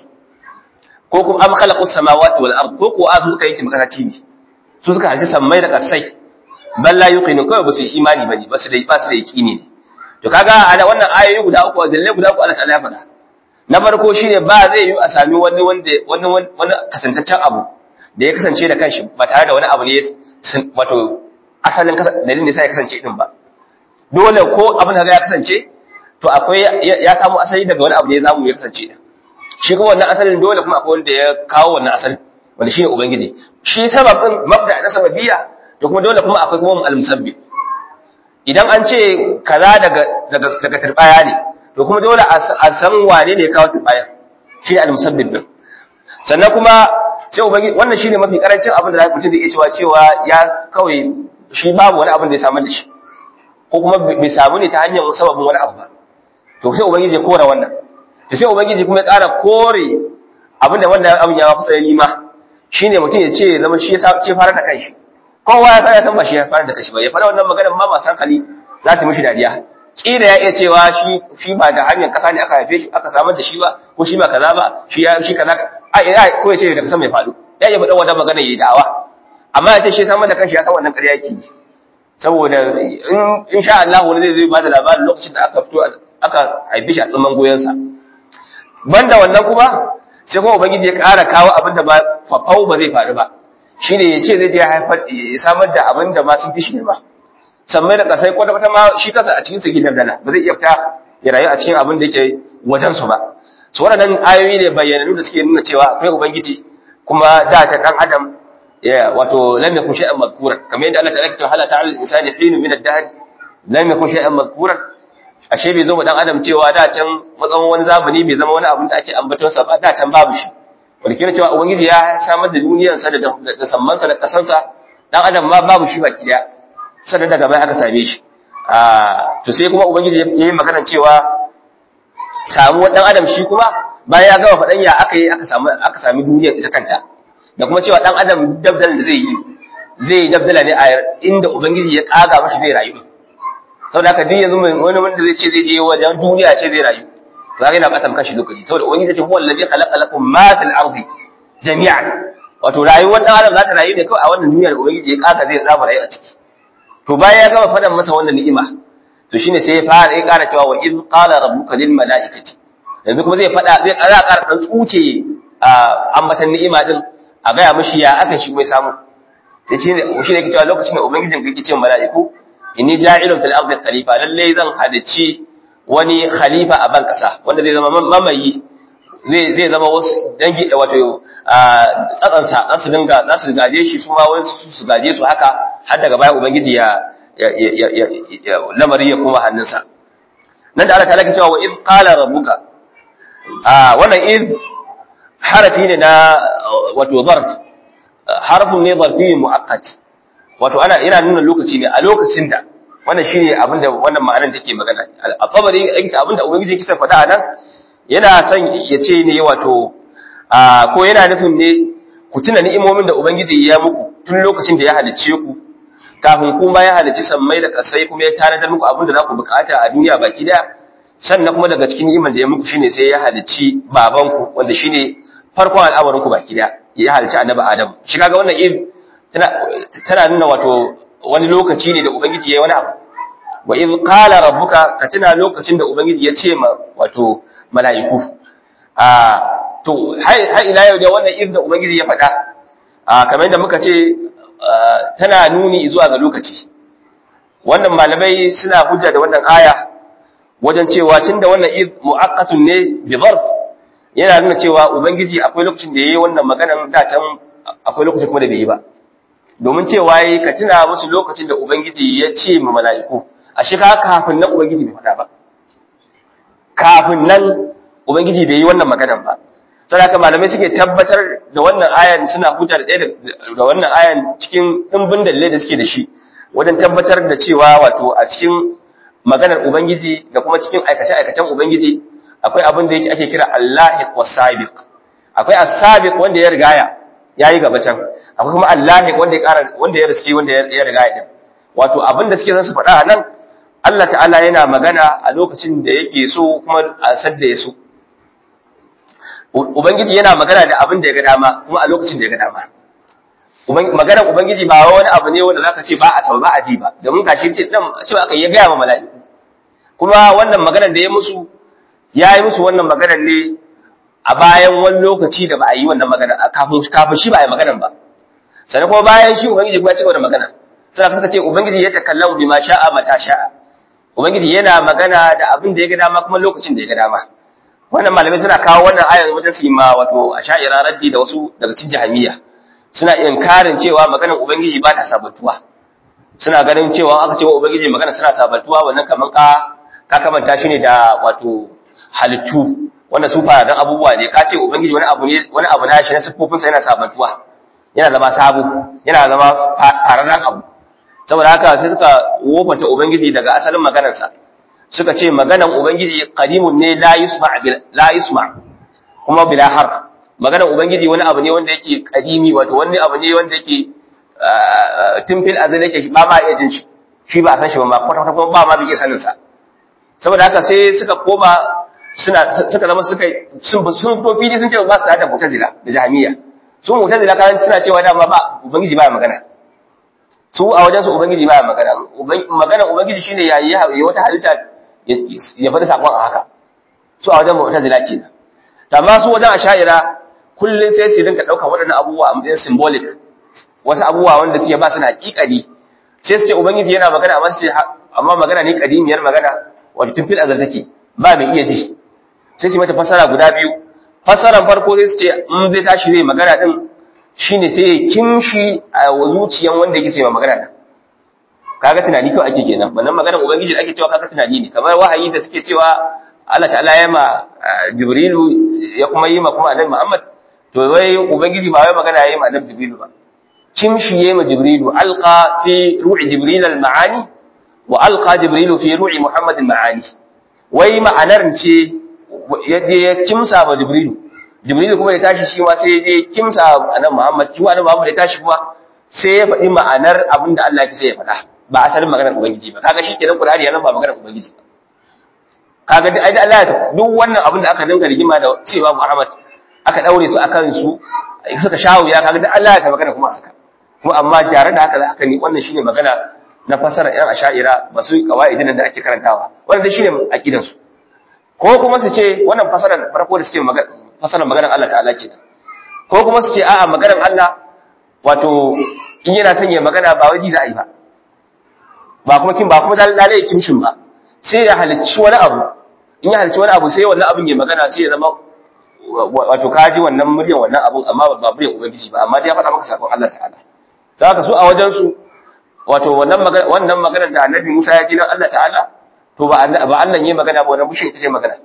ko kuma am khalaqu samawati wal ard ko ko azu suka yi kimakaci ne su suka halice sammai da kasai bal la yuqinun kawai ba su yi imani bane ba su da ba su da yaqini ne to kaga ana wannan ayoyi guda uku dalilai guda uku Allah ta'ala ya faɗa na farko shine ba zai yi a sami wani wanda wani wani kasantaccen abu da ya kasance da kanshi ba tare da wani abu ne wato asalin dalilin da ya kasance din ba dole ko abin da ya kasance to akwai ya samu asali daga wani abu da ya zamu ya kasance din shi kuma wannan asalin dole kuma akwai wanda ya kawo wannan asalin wanda shine ubangiji shi sababin mabda na sababiyya to kuma dole kuma akwai kuma al-musabbi idan an ce kaza daga daga daga turbaya ne to kuma dole a san wane ne ya kawo turbaya shi al-musabbib din sannan kuma sai ubangi wannan shine mafi karancin abin da mutum da iya cewa cewa ya kawai shi babu wani abin da ya samu da shi ko kuma bai samu ne ta hanyar sababin wani abu ba to sai ubangiji ya kora wannan to sai ubangiji kuma ya ƙara kore abin da wannan abin ya kusa ya nima shine mutum ya ce zama shi ya ce fara da kanshi kowa ya ya san ba shi ya fara da kanshi ba ya fara wannan maganar ma masu hankali za su mishi dariya kila ya iya cewa shi shi ba da hanyar kasa ne aka haife shi aka samar da shi ba ko shi ba kaza ba shi ya shi kaza a ya ko ya ce daga sama ya faɗo ya iya faɗa wata magana yayi da'awa amma ya ce shi samar da kanshi ya san wannan ƙarya yake saboda in insha Allah wani zai zai bada labarin lokacin da aka fito aka haife shi a tsaman goyensa banda wannan kuma sai kuma ubangiji ya ƙara kawo abin da ba fafau ba zai faru ba shine ya ce zai je haifar ya samar da abin da ma sun fi shi ba sammai da kasai kwata kwata ma shi kasa a cikin su gidan dana ba zai iya fita ya rayu a cikin abin da yake wajen su ba su waɗannan ayoyi ne bayyananu da suke nuna cewa akwai ubangiji kuma da ta dan adam ya wato lam yakun shay'an madhkuran kamar yadda Allah ta'ala ya ce hala ta'ala al-insani hin min ad-dahr lam yakun shay'an madhkuran ashe bai zo mu dan adam cewa da can matsayin wani zamani bai zama wani abin da ake ambaton sa ba da can babu shi wanda kira cewa ubangiji ya samar da duniyar sa da da samman sa da kasan sa dan adam ma babu shi baki daya sannan daga bai aka same shi a to sai kuma ubangiji yayi magana cewa samuwar dan adam shi kuma bayan ya gama faɗan ya aka yi aka samu aka sami duniyar ita kanta da kuma cewa dan adam dabdalan da zai yi zai dabdala ne a inda ubangiji ya kaga mashi zai rayu saboda haka duk yanzu wani wanda zai ce zai je wajen duniya ce zai rayu to kaga yana bukatar kashi lokaci saboda ubangiji ya ce huwa allazi khalaqa lakum ma fil ardi jami'an wato rayuwar dan adam za ta rayu ne kawai a wannan duniyar ubangiji ya kaga zai tsaba rayu a ciki to bayan ya gama fadan masa wannan ni'ima to shine sai ya fara ya ƙara cewa wa in qala rabbuka lil mala'ikati yanzu kuma zai fada zai ƙara ƙara dan tsuce a ambatan ni'ima din a gaya mishi ya aka shi mai samu sai shi ne shi ne yake cewa lokacin da ubangijin kake cewa mala'iku inni ja'ilun fil ardi khalifa lalle zan halici wani khalifa a ban kasa wanda zai zama mamayi zai zai zama wasu dangi wato tsatsansa za su dinga za su gaje shi su ma wasu su gaje su haka har daga baya ubangiji ya lamari ya koma hannunsa nan da Allah ta'ala ke cewa wa in qala rabbuka a wannan in harafi ne na wato zarf harfun ne zarfi muakkad wato ana yana nuna lokaci ne a lokacin da wannan shine abin da wannan ma'anar take magana al-tabari yake abin da ubangiji yake faɗa anan yana son ya ce ne wato ko yana nufin ne ku tuna ni'imomin da ubangiji ya muku tun lokacin da ya halicce ku kafin kuma ya halicci sammai da kasai kuma ya tanadar muku abin da za ku bukata a duniya baki daya sannan kuma daga cikin ni'imar da ya muku shine sai ya halicci babanku wanda shine farkon al'amarin ku baki daya ya halicci annabi adam shi kaga wannan in tana tana nuna wato wani lokaci ne da ubangiji yayi wani abu wa in qala rabbuka ka tuna lokacin da ubangiji ya ce ma wato mala'iku a to har ila yau da wannan in da ubangiji ya faɗa a kamar yadda muka ce tana nuni zuwa ga lokaci wannan malamai suna hujja da wannan aya wajen cewa tunda wannan id muaqqatun ne bi zarf yana nuna cewa ubangiji akwai lokacin da yayi wannan maganan da can akwai lokacin kuma da bai yi ba domin cewa yayi ka tuna musu lokacin da ubangiji ya ce ma mala'iku ashe ka kafin nan ubangiji bai faɗa ba kafin nan ubangiji bai yi wannan maganan ba saboda malamai suke tabbatar da wannan ayan suna hujja da ɗaya da wannan ayan cikin ɗimbin dalilai da suke da shi wajen tabbatar da cewa wato a cikin maganar ubangiji da kuma cikin aikace-aikacen ubangiji akwai abin da yake ake kira allahiq wasabiq akwai as-sabiq wanda ya rigaya yayi gaba can akwai kuma allahiq wanda ya ƙara wanda ya riske wanda ya rigaya din wato abin da suke son su faɗa nan Allah ta'ala yana magana a lokacin da yake so kuma a sadda ya so Ubangiji yana magana da abin da ya ga dama kuma a lokacin da ya ga dama. Maganar Ubangiji ba wani abu ne wanda zaka ce ba a sau ba a ji ba, domin kashi ce dan cewa aka ya gaya ma mala'iku. Kuma wannan maganar da ya musu ya yi musu wannan maganar ne a bayan wani lokaci da ba a yi wannan magana kafin kafin shi ba a yi maganar ba. Sannan kuma bayan shi Ubangiji kuma ya ci gaba da magana. Sai suka ce Ubangiji ya takallamu bima sha'a mata sha'a. Ubangiji yana magana da abin da ya ga dama kuma lokacin da ya ga dama. wannan malamai suna kawo wannan ayar wajen su ma wato asha'ira raddi da wasu daga cikin jahamiya suna inkarin cewa maganar ubangiji ba ta sabantuwa suna ganin cewa aka ce wa ubangiji magana suna sabantuwa wannan kaman ka ka kamanta shi ne da wato halittu wanda su fara dan abubuwa ne ka ce ubangiji wani abu ne wani abu na shi na siffofin sa yana sabantuwa yana zama sabo yana zama fararran abu saboda haka sai suka wofanta ubangiji daga asalin maganarsa suka ce maganan ubangiji qadimun ne la yusma la yusma kuma bila har maganan ubangiji wani abu ne wanda yake qadimi wato wani abu ne wanda yake tun fil azal yake ba ma iya jin shi shi ba san shi ba kwata kwata kuma ba ma bi iya sanin sa saboda haka sai suka koma suna suka zama suka sun sun to fili sun ce ba su da mu'tazila da jahmiya su mu'tazila kan suna cewa dama ba ubangiji ba magana su a wajen su ubangiji ba magana magana ubangiji shine yayi yayi wata halitta ya faɗi sakon a haka su a wajen mu'tazila kenan amma su wajen asha'ira kullun sai su dinka dauka waɗannan abubuwa a matsayin symbolic wasu abubuwa wanda suke ba su na hakikani sai su ce ubangiji yana magana amma su ce amma magana ne kadimiyar magana wato tun fil azal take ba mai iya ji sai su mata fasara guda biyu fasaran farko sai su ce in zai tashi zai magana din shine sai ya kimshi a zuciyan wanda yake sai magana din kaga tunani kawai ake kenan wannan maganar ubangiji da ake cewa kaga tunani ne kamar wahayi da suke cewa Allah ta'ala ya ma Jibrilu ya kuma yi ma kuma Annabi Muhammad to wai ubangiji ba wai magana yayi ma Annabi Jibrilu ba kimshi yayi ma Jibrilu alqa fi ru'i Jibril al-ma'ani wa alqa Jibrilu fi ru'i Muhammad al-ma'ani wai ma'anar ce yaje ya kimsa ma Jibrilu Jibrilu kuma ya tashi shi ma sai ya je kimsa Annabi Muhammad shi Annabi Muhammad ya tashi kuma sai ya faɗi ma'anar abin da Allah ya sai ya faɗa ba asalin maganar ubangiji ba kaga shikenan Qur'ani ya ba maganar ubangiji ba kaga duk ai Allah duk wannan abin da aka dinga rigima da cewa Muhammad aka daure su akan su suka shawo ya kaga duk Allah ya ta magana kuma haka kuma amma tare da haka haka ne wannan shine magana na fasara yan asha'ira ba su kawaidin da ake karantawa wannan dai shine aqidan su ko kuma su ce wannan fasarar farko da suke magana fasarar maganar Allah ta'ala ce ko kuma su ce a'a maganar Allah wato in yana son ya magana ba waji za a yi ba ba kuma kin ba kuma lalai kimshin ba sai ya halicci wani abu in ya halicci wani abu sai wannan abin ya magana sai ya zama wato ka ji wannan muryan wannan abun amma ba muryan ubangiji ba amma dai ya faɗa maka sakon Allah ta'ala za ka su a wajen su wato wannan magana wannan maganar da Annabi Musa ya ji nan Allah ta'ala to ba ba Allah ne magana ba wannan bushin ita ce magana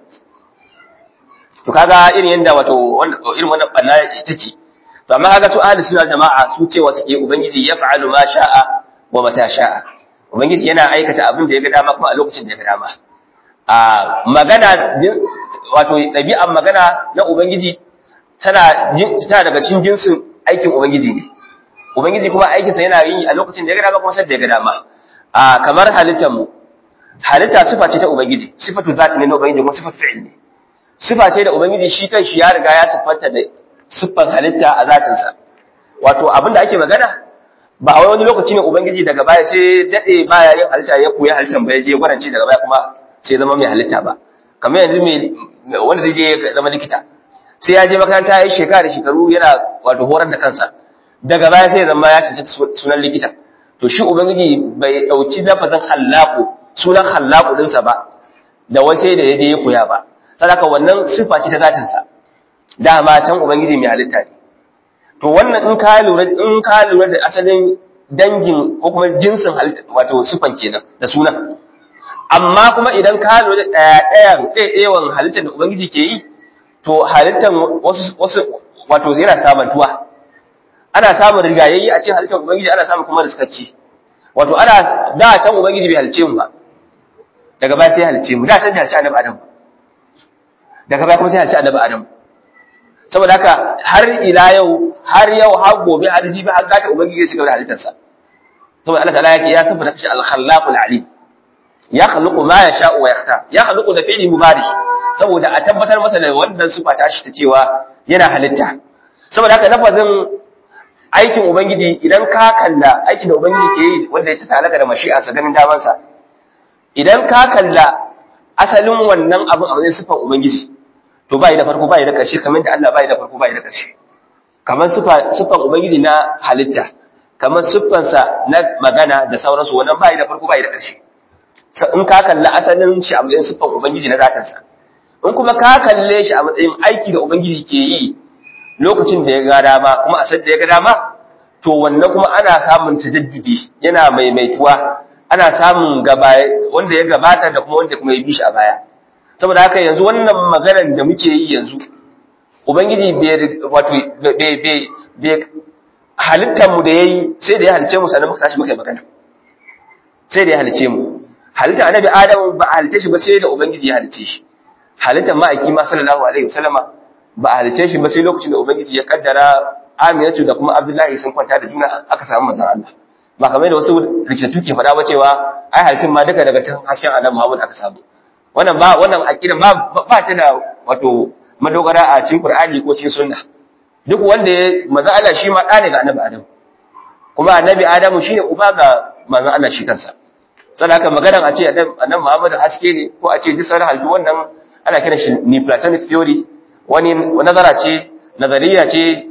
to kaga irin yanda wato irin wannan banna ita ce to amma kaga su ahli sunna jama'a su cewa suke ubangiji ya fa'alu ma sha'a wa mata sha'a ubangiji yana aikata abin da ya ga dama kuma a lokacin da ya ga dama a magana wato ɗabi'an magana na ubangiji tana tana daga cikin jinsin aikin ubangiji ne ubangiji kuma aikinsa yana yin a lokacin da ya ga dama kuma sai da ya ga dama a kamar halittar mu halitta sifa ce ta ubangiji sifatu zati ne na ubangiji kuma sifatu fi'il ne sifa ce da ubangiji shi kanshi ya riga ya siffanta da siffan halitta a zatinsa wato abinda ake magana ba a wani lokaci ne ubangiji daga baya sai dade baya yin halitta ya koyi halittan ba ya je gwaranci daga baya kuma sai zama mai halitta ba kamar yanzu mai wanda zai je zama likita sai ya je makaranta ya yi shekara da shekaru yana wato horar da kansa daga baya sai ya zama ya cancanci sunan likita to shi ubangiji bai dauki lafazin hallaqu sunan hallaqu dinsa ba da wai sai da ya je ya koya ba saboda wannan sifa ce ta zatinsa dama can ubangiji mai halitta ne to wannan in ka lura in ka lura da asalin dangin ko kuma jinsin halitta wato sifan kenan da sunan amma kuma idan ka lura da daya daya ɗayan halittar da ubangiji ke yi to halittar wasu wasu wato yana samantuwa ana samun rigayayi a cikin halittar ubangiji ana samun kuma riskacci wato ana da can ubangiji bai halice mu ba daga baya sai halice mu da can bai halice annabi adam daga baya kuma sai halice annabi adam saboda haka har ila yau har yau har gobe har jibi har gata ubangiji ya cigaba da halittarsa saboda Allah ta'ala yake ya saboda kashi al-khallaqul alim ya khluqu ma yasha'u wa yakhtar ya khluqu da fi'li mubari saboda a tabbatar masa da wannan sifa ta shi ta cewa yana halitta saboda haka lafazin aikin ubangiji idan ka kalla aikin da ubangiji ke yi wanda ya ta'allaka da mashi'a sa ganin damansa idan ka kalla asalin wannan abin a wajen sifan ubangiji to bai da farko bai da ƙarshe kamar da Allah bai da farko bai da ƙarshe kamar siffan ubangiji na halitta kamar siffansa na magana da sauransu wannan bai da farko bai da ƙarshe in ka kalla asalin shi a matsayin siffan ubangiji na zatansa in kuma ka kalle shi a matsayin aiki da ubangiji ke yi lokacin da ya ga dama kuma a da ya ga dama to wannan kuma ana samun tajaddudi yana maimaituwa ana samun gaba wanda ya gabata da kuma wanda kuma ya bi shi a baya saboda haka yanzu wannan maganar da muke yi yanzu ubangiji wato bai halittar mu da yayi sai da ya halice mu sannan muka tashi muka yi magana sai da ya halice mu halittar annabi adam ba a halice shi ba sai da ubangiji ya halice shi halittar ma'aiki ma sallallahu alaihi wasallama ba a halice shi ba sai lokacin da ubangiji ya kaddara aminatu da kuma abdullahi sun kwanta da juna aka samu manzon Allah ba kamar da wasu rikitattu ke faɗa ba cewa ai halittun ma duka daga cikin hasken annabi Muhammad aka samu wannan ba wannan aqida ba ba ta da wato madogara a cikin Qur'ani ko cikin sunna duk wanda ya manzo Allah shi ma da ne ga annabi Adam kuma annabi Adamu shine uba ga manzo Allah shi kansa saboda haka maganar a ce annabi Muhammad haske ne ko a ce duk sauran halittu wannan ana kiran shi Neoplatonic theory wani nazara ce nazariya ce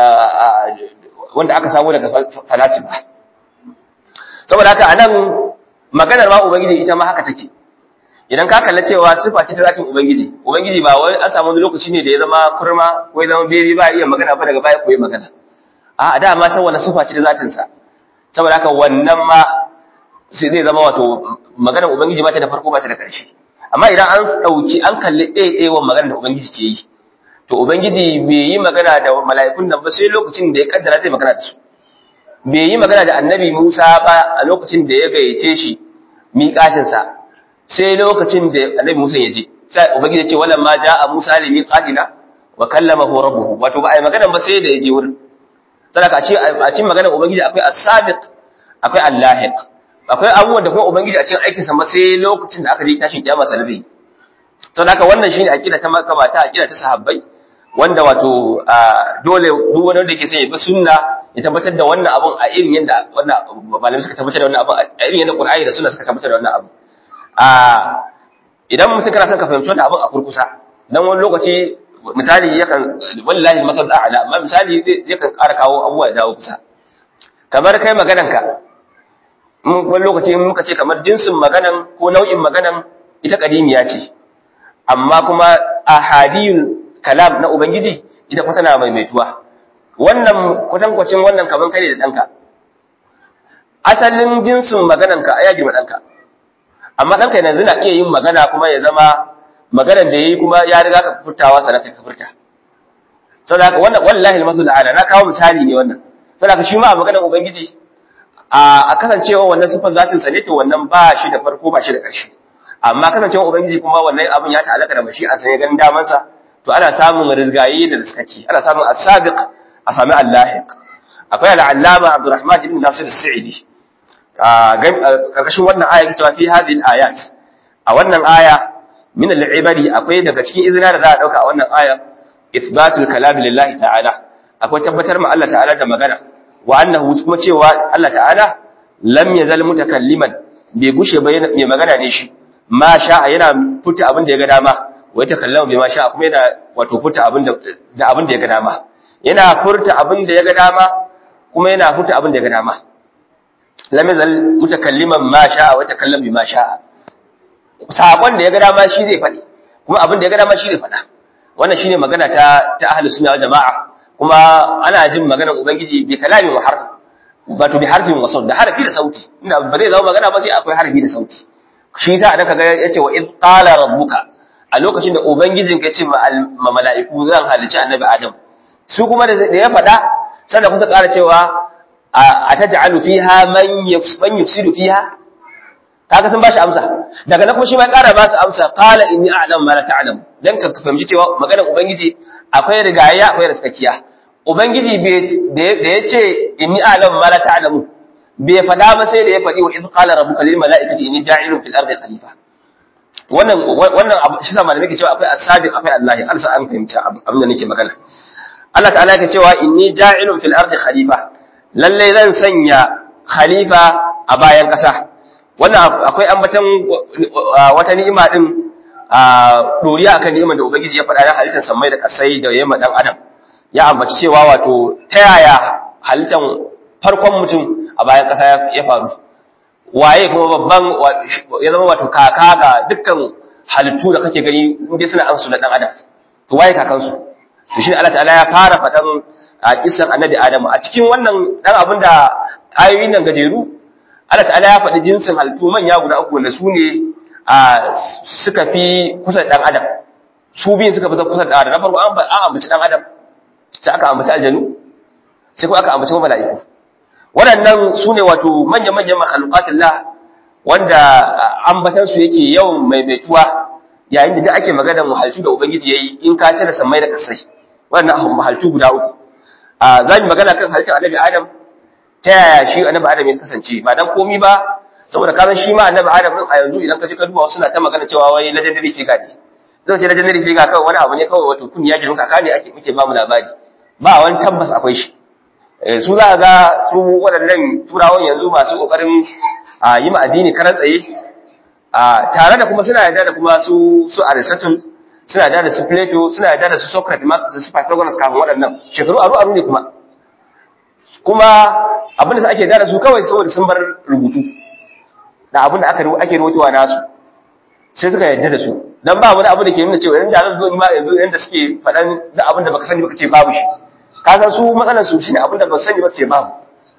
wanda aka samu daga falasifa saboda haka anan maganar ma ubangiji ita ma haka take idan ka kalla cewa sifa ce ta zatin ubangiji ubangiji ba wai an samu wani lokaci ne da ya zama kurma ko ya zama beri ba iya magana ba daga baya ko ya magana a da ma san wani sifa ce ta zatin sa saboda haka wannan ma sai zai zama wato maganar ubangiji ba ta da farko ba ta da ƙarshe amma idan an dauki an kalli ɗaya maganar da ubangiji ke yi to ubangiji bai yi magana da mala'ikun nan ba sai lokacin da ya kaddara zai magana da su bai yi magana da annabi Musa ba a lokacin da ya gayyace shi miƙatinsa sai lokacin da annabi Musa ya je sai ubangiji ya ce wala ma jaa Musa li miqatina wa kallamahu rabbuhu wato ba ai magana ba sai da ya je wurin sadaka a ce a cikin maganar ubangiji akwai as-sabiq akwai al-lahiq akwai abubuwan da kuma ubangiji a cikin aikinsa ma sai lokacin da aka je tashin kiyama sai zai saboda haka wannan shine aqida ta makamata aqida ta sahabbai wanda wato dole duk wani wanda yake son ya bi sunna ya tabbatar da wannan abun a irin yadda wannan malamai suka tabbatar da wannan abun a irin yadda Qur'ani da sunna suka tabbatar da wannan abun a idan mutum kana son ka fahimci wannan abun a kurkusa dan wani lokaci misali yakan wallahi masal a'la amma misali yakan ƙara kawo abubuwa ya jawo kusa kamar kai magananka wani lokaci in muka ce kamar jinsin maganan ko nau'in maganan ita kadimiya ce amma kuma ahadiyul kalam na ubangiji ita kuma tana maimaituwa wannan kwatankwacin wannan kaman kai da danka asalin jinsin maganarka ya girma danka amma danka yanzu na iya yin magana kuma ya zama maganar da yayi kuma ya riga ka furtawa sanan ka furta saboda haka wannan wallahi almathul ala na kawo misali ne wannan saboda haka shi ma maganar ubangiji a kasancewa wannan sifan zatin sa ne to wannan ba shi da farko ba shi da ƙarshe amma kasancewa ubangiji kuma wannan abin ya ta'allaka da mashi a sanya ganin daman sa to ana samun rizgayi da riskaki ana samun as-sabiq a sami al-lahiq akwai al-allama Abdurrahman ibn Nasir as-Sa'idi karkashin wannan aya cewa fi hadhihi al-ayat a wannan aya min al-ibadi akwai daga cikin izina da za a dauka a wannan aya ithbatul kalam lillahi ta'ala akwai tabbatar ma Allah ta'ala da magana wa annahu kuma cewa Allah ta'ala lam yazal mutakalliman bai gushe ba mai magana ne shi ma sha'a yana furta abin da ya ga dama wa ta kallama bai ma sha'a kuma yana wato furta abin da da abin da ya ga dama yana furta abin da ya ga dama kuma yana furta abin da ya ga dama lam yazal mutakalliman ma sha'a wa takallama bima sha'a sakon da ya ga dama shi zai faɗi kuma abin da ya ga dama shi zai faɗa wannan shine magana ta ta ahlus sunna wal jamaa kuma ana jin maganar ubangiji bi kalamin wa harf wato bi harfin wa saut da harfi da sauti inda ba zai zama magana ba sai akwai harfi da sauti shi yasa da kaga yace wa id qala rabbuka a lokacin da ubangijin ka ce ma mala'iku zan halici annabi adam su kuma da ya faɗa sannan kusa ƙara cewa ataj'alu fiha man man yufsidu fiha kaga sun bashi amsa daga nan kuma shi ma ya ƙara ba su amsa qala inni a'lamu ma la ta'lamu dan ka fahimci cewa maganar ubangiji akwai rigaya akwai raskakiya ubangiji da ya ce inni a'lamu ma la ta'lamu bai fada ba sai da ya fadi wa idh qala rabbuka lil mala'ikati inni ja'ilun fil ardi khalifa wannan wannan shi sa malamai ke cewa akwai asabiq akwai Allah Allah sa an fahimci abin da nake magana Allah ta'ala yake cewa inni ja'ilun fil ardi khalifa lalle zan sanya khalifa a bayan kasa wannan akwai ambatan wata ni'ima din a doriya akan ni'imar da ubangiji ya faɗa na halittar samai da kasai da yamma dan adam ya ambaci cewa wato ta yaya halittar farkon mutum a bayan kasa ya faru waye kuma babban ya zama wato kaka ga dukkan halittu da kake gani inda suna ansu na dan adam to waye kakansu to shi Allah ta'ala ya fara faɗan a kisan annabi Adamu a cikin wannan dan abin da ayoyin nan gajeru Allah ta'ala ya faɗi jinsin halittu manya guda uku wanda su ne suka fi kusa ɗan adam su biyun suka fi kusa da adam na farko an ambaci ɗan adam sai aka ambaci aljanu sai kuma aka ambaci mala'iku waɗannan su ne wato manya-manyan mahalukatullah wanda ambatansu yake yawan maimaituwa yayin da ake maganar mahaltu da ubangiji ya yi in ka cire sammai da kasai waɗannan mahaltu guda uku za mu magana kan halittar annabi adam ta yaya shi annabi adam ya kasance ba dan komi ba saboda ka san shi ma annabi adam din a yanzu idan ka je ka duba wasu na ta magana cewa wai legendary figure ne zai ce legendary figure kawai wani abu ne kawai wato kun ya girma kaka ne ake muke ba mu labari ba wani tabbas akwai shi su za ga su waɗannan turawan yanzu masu ƙoƙarin yi ma addini karan tsaye tare da kuma suna yarda da kuma su su Aristotle suna yarda da su Plato suna yarda da su Socrates ma su Pythagoras kafin waɗannan shekaru aru aru ne kuma kuma abin da ake yarda da su kawai saboda sun bar rubutu da abin da aka ake rubutuwa nasu sai suka yarda da su dan ba wani abu da ke nuna cewa yanzu zan zo ni ma yanzu yanda suke faɗan da abin da baka sani baka ce babu shi ka san su matsalar su shine abin da ba sani ba ce babu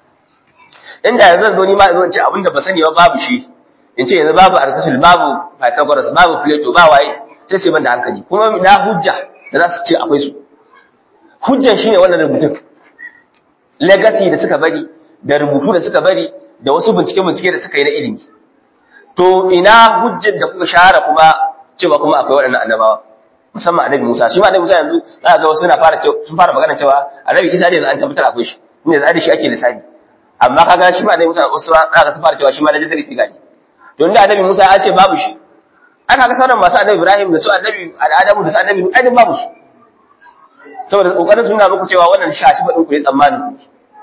inda yanzu zan zo ni ma yanzu in ce abin da ba sani ba babu shi in ce yanzu babu Aristotle babu Pythagoras babu Plato ba waye sai ce ban da hankali kuma na hujja da za su ce akwai su hujjan shine wannan rubutun legacy da suka bari da rubutu da suka bari da wasu bincike-bincike da suka yi na ilimi to ina hujjar da kuka share kuma cewa kuma akwai waɗannan annabawa musamman annabi Musa shi ma annabi Musa yanzu za ga wasu suna fara sun fara magana cewa annabi Isa ne an tabbatar akwai shi ne da shi ake lissafi amma kaga shi ma annabi Musa wasu za ga sun fara cewa shi ma legendary figure ne to inda annabi Musa ya ce babu shi aka ga sauran masu annabi Ibrahim da su annabi Adamu da su annabi Adam babu su saboda kokarin suna muku cewa wannan shashi ba din ku yi tsammanin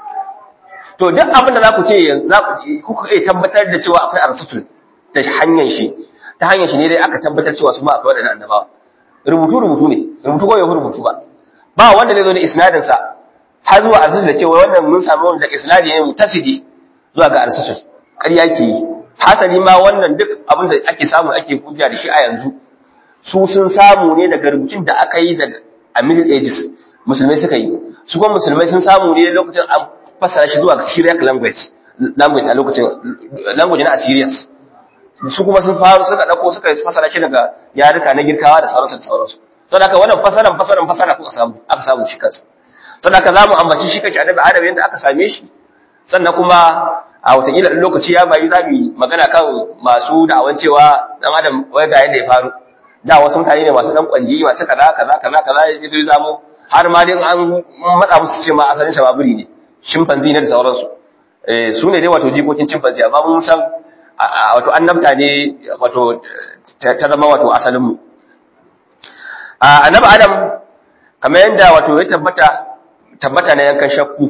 to duk abin da za ku ce za ku kuka iya tabbatar da cewa akwai arsutul ta hanyar shi ta hanyar shi ne dai aka tabbatar cewa su ma akwai wadannan annabawa rubutu rubutu ne rubutu ko ya rubutu ba ba wanda zai zo da isnadin sa har zuwa arsutul da cewa wannan mun samu wanda isnadi ne mutasidi zuwa ga arsutul ƙarya ke yi hasali ma wannan duk abin da ake samu ake hujja da shi a yanzu su sun samu ne daga rubutun da aka yi daga a middle ages musulmai suka yi su kuma musulmai sun samu ne lokacin an fassara shi zuwa syriac language language a lokacin language na assyrians su kuma sun faru suka dauko suka fassara shi daga yaruka na girkawa da sauransu da sauransu to haka wannan fasaran fasaran fasara kuka samu aka samu shi kansa to haka zamu ambaci shi kace annabi adam yanda aka same shi sannan kuma a watakila in lokaci ya bayi za mu yi magana kan masu da'awan cewa dan adam wai ga yadda ya faru da wasu mutane ne masu dan kwanji masu kaza kaza kaza kaza ya zo zamo har ma dai an matsa musu ce ma asalin shababuri ne chimpanzee ne da sauransu eh su ne dai wato jikokin chimpanzee amma mun san wato annabta ne wato ta zama wato asalin mu annabi adam kamar yadda wato ya tabbata tabbata na yankan shakku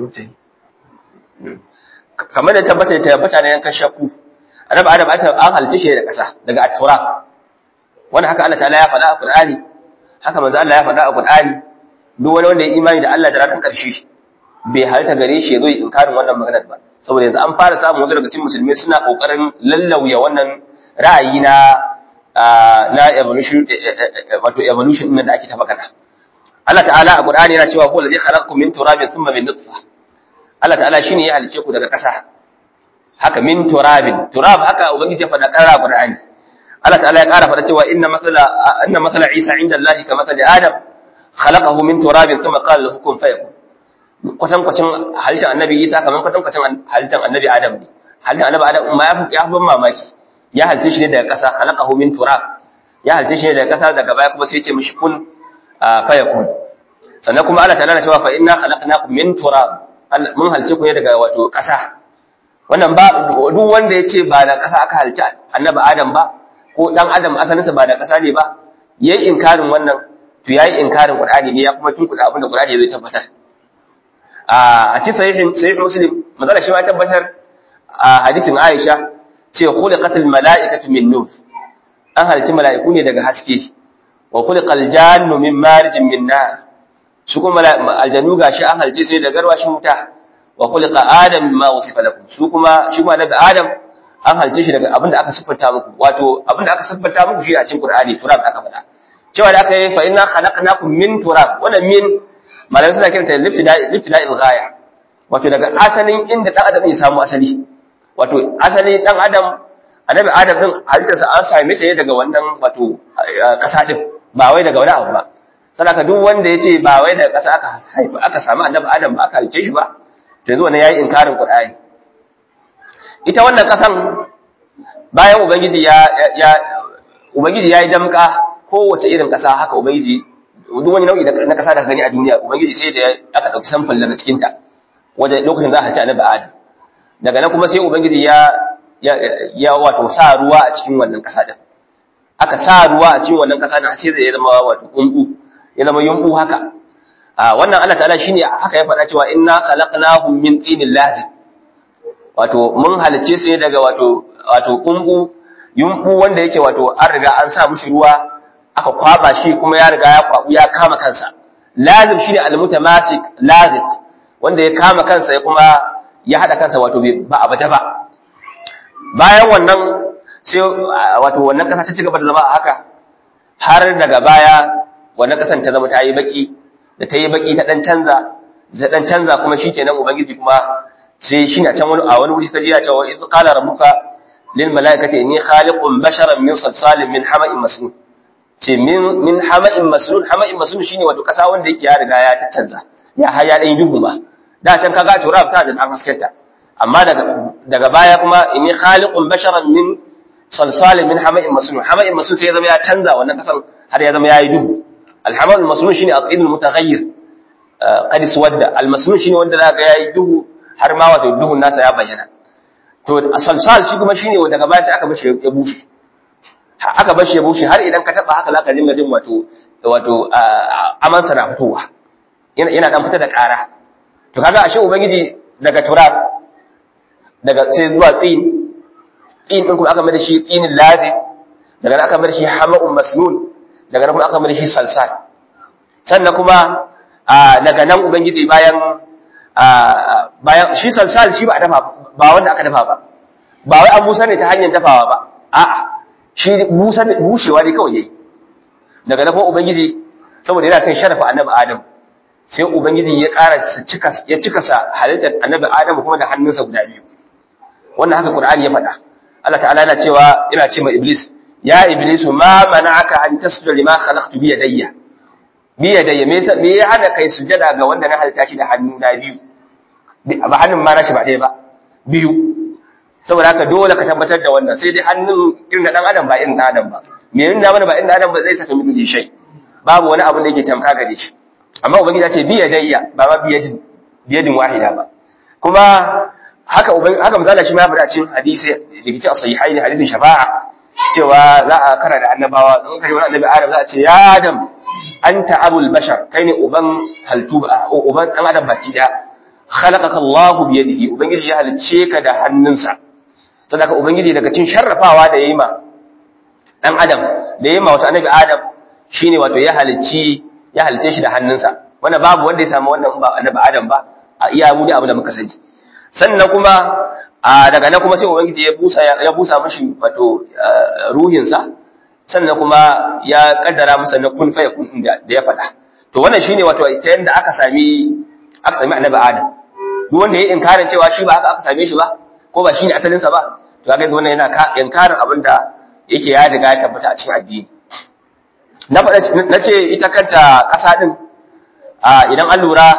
kamar da tabbata da tabbata na yankan shakku annabi adam an halice shi da ƙasa daga at-turab wanda haka Allah ta'ala ya faɗa a Qur'ani haka manzo Allah ya faɗa a Qur'ani duk wani wanda ya imani da Allah da ranar ƙarshe bai halitta gare shi ya zo ya inkarin wannan maganar ba saboda yanzu an fara samun wasu daga cikin musulmai suna kokarin lallauya wannan ra'ayi na na evolution wato evolution din da ake ta magana Allah ta'ala a Qur'ani yana cewa huwa allazi khalaqakum min turabin thumma min nutfah Allah ta'ala shine ya halice ku daga ƙasa haka min turabin turab haka ubangiji ya faɗa ƙara Qur'ani Allah ta'ala ya ƙara faɗa cewa inna mathala inna mathala Isa inda Allah ka mathali Adam khalaqahu min turabin thumma qala lahu kun fayakun kwatan kwacin halittar annabi Isa kaman kwatan kwacin halittar annabi Adam ne halittar annabi Adam ma ya fi ban mamaki ya halice shi ne daga ƙasa khalaqahu min turab ya halice shi ne daga ƙasa daga baya kuma sai ya ce mishi kun fayakun sannan kuma Allah ta'ala na cewa fa inna khalaqnakum min turab mun halice ku ne daga wato ƙasa wannan ba duk wanda ya ce ba da ƙasa aka halice annabi Adam ba ko dan adam asalinsa ba da ƙasa ne ba yayi inkarin wannan to yayi inkarin Qur'ani ne ya kuma tunkuda abin da Qur'ani zai tabbatar a cikin sahihin sahih Muslim mazala shi ma tabbatar a hadisin Aisha ce khuliqatil mala'ikatu min nur an halitta mala'iku ne daga haske wa khuliqal jannu min marijin min nar su kuma aljannu gashi an halitta su ne daga garwashin wuta wa khuliqa adam mimma wasifa lakum su kuma shi kuma daga adam an halice shi daga abinda aka siffanta muku wato abinda aka siffanta muku shi a cikin Qur'ani turab aka faɗa cewa da aka yi fa inna khalaqnakum min turab wannan min malamai suna kiranta libtida'i libtida'il ghaya wato daga asalin inda dan adam ya samu asali wato asali dan adam annabi adam din halittarsa an same ta ne daga wannan wato kasa din ba wai daga wani abu ba saboda duk wanda yace ba wai daga kasa aka haifa aka samu annabi adam ba aka halice shi ba to yanzu wannan yayi inkarin Qur'ani ita wannan kasan bayan ubangiji ya ya ubangiji yayi damka kowace irin kasa haka ubangiji duk wani nau'i na kasa da gani a duniya ubangiji sai da aka dauki sample daga cikin ta wanda lokacin za a ci annabi adam daga nan kuma sai ubangiji ya ya ya wato sa ruwa a cikin wannan kasa din aka sa ruwa a cikin wannan kasa din sai zai zama wato kunku ya zama yunku haka a wannan Allah ta'ala shine haka ya faɗa cewa inna khalaqnahum min tinin lazim wato mun halicce su ne daga wato wato kumbu yumbu wanda yake wato an riga an sa mushi ruwa aka kwaba shi kuma ya riga ya kwabu ya kama kansa lazim shine almutamasik lazim wanda ya kama kansa ya kuma ya hada kansa wato ba a baje ba bayan wannan sai wato wannan kasa ta ci gaba da zama a haka har daga baya wannan kasan ta zama ta yi baki da ta yi baki ta dan canza da dan canza kuma shikenan ubangiji kuma sai shi na can wani a wani wuri ta jiya cewa idh qala rabbuka lil malaikati inni khaliqun basharan min salsalin min hama'in masnun ce min min hama'in masnun hama'in masnun shine wato kasa wanda yake ya riga ya ta canza ya har ya dan duhu ma da can kaga turab ta da dan haskenta amma daga daga baya kuma inni khaliqun basharan min salsalin min hama'in masnun hama'in masnun sai ya zama ya canza wannan kasan har ya zama yayi duhu al-hama'ul masnun shine aqidul mutaghayyir qad iswadda al-masnun shine wanda zaka yayi duhu har ma wato duhun nasa ya bayyana to salsal shi kuma shine daga baya sai aka bashi ya bushe aka bashi ya bushe har idan ka taba haka zaka dinga jin wato wato aman sa na fitowa yana yana dan fita da ƙara to kaga ashe ubangiji daga turab daga sai zuwa tsin tsin din kuma aka mai da shi tsinin lazim daga nan aka mai da shi hama'un masnun daga nan kuma aka mai da shi salsal sannan kuma daga nan ubangiji bayan bayan shi salsal shi ba a dafa ba wanda aka dafa ba ba wai an busa ne ta hanyar dafawa ba a'a shi busa bushewa ne kawai yayi daga nan kuma ubangiji saboda yana son sharafa annabi adam sai ubangiji ya ƙara cika ya cika sa halittar annabi adam kuma da hannunsa guda biyu wannan haka qur'ani ya faɗa Allah ta'ala yana cewa yana ce ma iblis ya iblis ma mana'aka an tasjuda lima khalaqtu bi yadayya bi yadayya me yasa me ya hana kai sujada ga wanda na halitta shi da hannu na biyu ba hannun ma nashi ba ɗaya ba biyu saboda haka dole ka tabbatar da wannan sai dai hannun irin na dan adam ba irin na adam ba me yin da mana ba irin na adam ba zai saka miki shai babu wani abu da yake tamka gare shi amma ubangiji ya ce bi yadayya ba ma biyadin biyadin wahida ba kuma haka ubangi haka misali shi ma ya cikin hadisi da kike sahihai ne hadisin shafa'a cewa za a kara da annabawa in kai wani annabi adam za a ce ya adam anta abul bashar kai ne uban haltu uban dan adam baki da khalaqaka Allah bi yadihi ubangiji ya halice ka da hannunsa sadaka ubangiji daga cikin sharrafawa da yayi ma dan adam da yayi ma wato annabi adam shine wato ya halici ya halice shi da hannunsa wanda babu wanda ya samu wannan ba annabi adam ba a iya mu da abu da muka sani sannan kuma a daga nan kuma sai ubangiji ya busa ya busa mishi wato ruhinsa sannan kuma ya kaddara masa na kun fa yakun da ya faɗa to wannan shine wato ta yanda aka sami aka sami annabi adam duk wanda ya inkarin cewa shi ba haka aka same shi ba ko ba shine asalin sa ba to kaga wannan yana inkarin abin da yake ya riga ya tabbata a cikin addini na faɗa na ce ita kanta ƙasa din idan an lura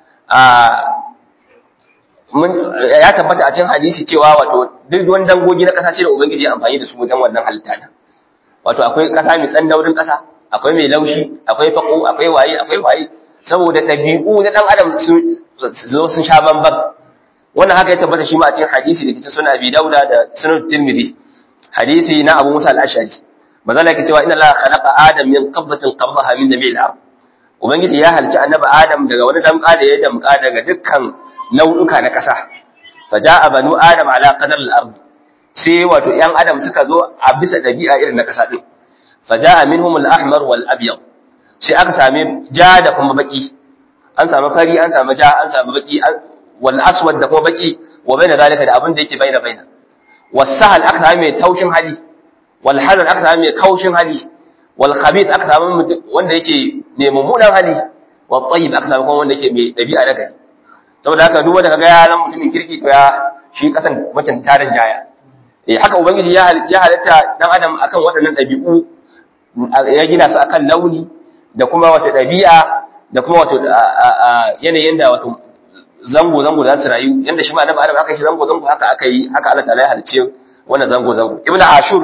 ya tabbata a cikin hadisi cewa wato duk wani dangogi na ƙasa ce da ubangiji ya amfani da su wajen wannan halitta nan wato akwai ƙasa mai tsandaurin ƙasa akwai mai laushi akwai fako akwai waye akwai waye saboda ɗabi'u na ɗan adam sun zo sun sha bambam wannan haka ya tabbata shi ma a cikin hadisi da kita suna abi dauda da sunan tirmidhi hadisi na abu musa al-ashari mazala yake cewa inna allaha khalaqa adam min qabdatin qabdaha min jami'il ard ubangiji ya halci annabi adam daga wani damƙa da ya damƙa daga dukkan nau'uka na ƙasa faja'a banu adam ala qadar al-ard sai wato ‘yan adam suka zo a bisa ɗabi'a irin na ƙasa ɗin, faja a min humul ahmar wal abiyar, sai aka sami ja da kuma baki, an sami fari, an sami ja, an sami baki, wal aswad da kuma baki, wa bai da zalika da abin da yake bai da bai da. Wasahal aka sami mai taushin hali, wal hazan aka sami mai kaushin hali, wal khabith aka sami wanda yake mai mummunan hali, wal tayyib aka sami kuma wanda yake mai ɗabi'a na gari. Saboda haka duk wanda kaga ya zama mutumin kirki to ya shi kasan mutum tarin jaya. eh haka ubangiji ya halitta dan adam akan waɗannan ɗabi'u ya gina su akan launi da kuma wata ɗabi'a da kuma wato yanayin da wato zango zango da su rayu yanda shi ma annabi adam aka shi zango zango haka aka yi haka Allah ta'ala ya halice wannan zango zango ibnu ashur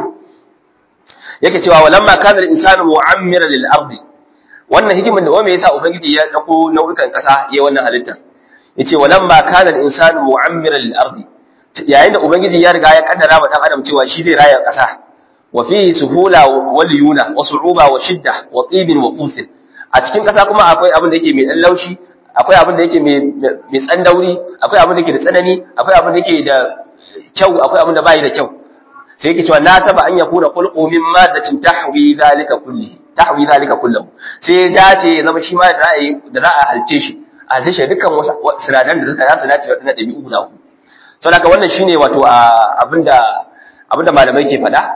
yake cewa walamma kana al-insanu mu'ammiran lil ardi wannan hikimin da wanda yasa ubangiji ya dauko nau'ikan kasa yayin wannan halitta yace walamma kana al-insanu mu'ammiran lil ardi yayin da ubangiji ya riga ya kaddara wa dan adam cewa shi zai raya kasa wa fi suhula wal yuna wa su'uba wa shidda wa tibin wa qutin a cikin kasa kuma akwai abin da yake mai dan laushi akwai abin da yake mai mai tsandauri akwai abin da yake da tsanani akwai abin da yake da kyau akwai abin da bai da kyau sai yake cewa nasaba an yakuna khulqu min maddatin tahwi zalika kulli tahwi zalika kullahu sai ya dace ya zama shi ma da ra'ayi da za a halce shi a halce shi dukkan wasu sinadaran da suka zasu dace da ɗabi'u guda uku saboda haka wannan shine wato abinda abinda malamai ke faɗa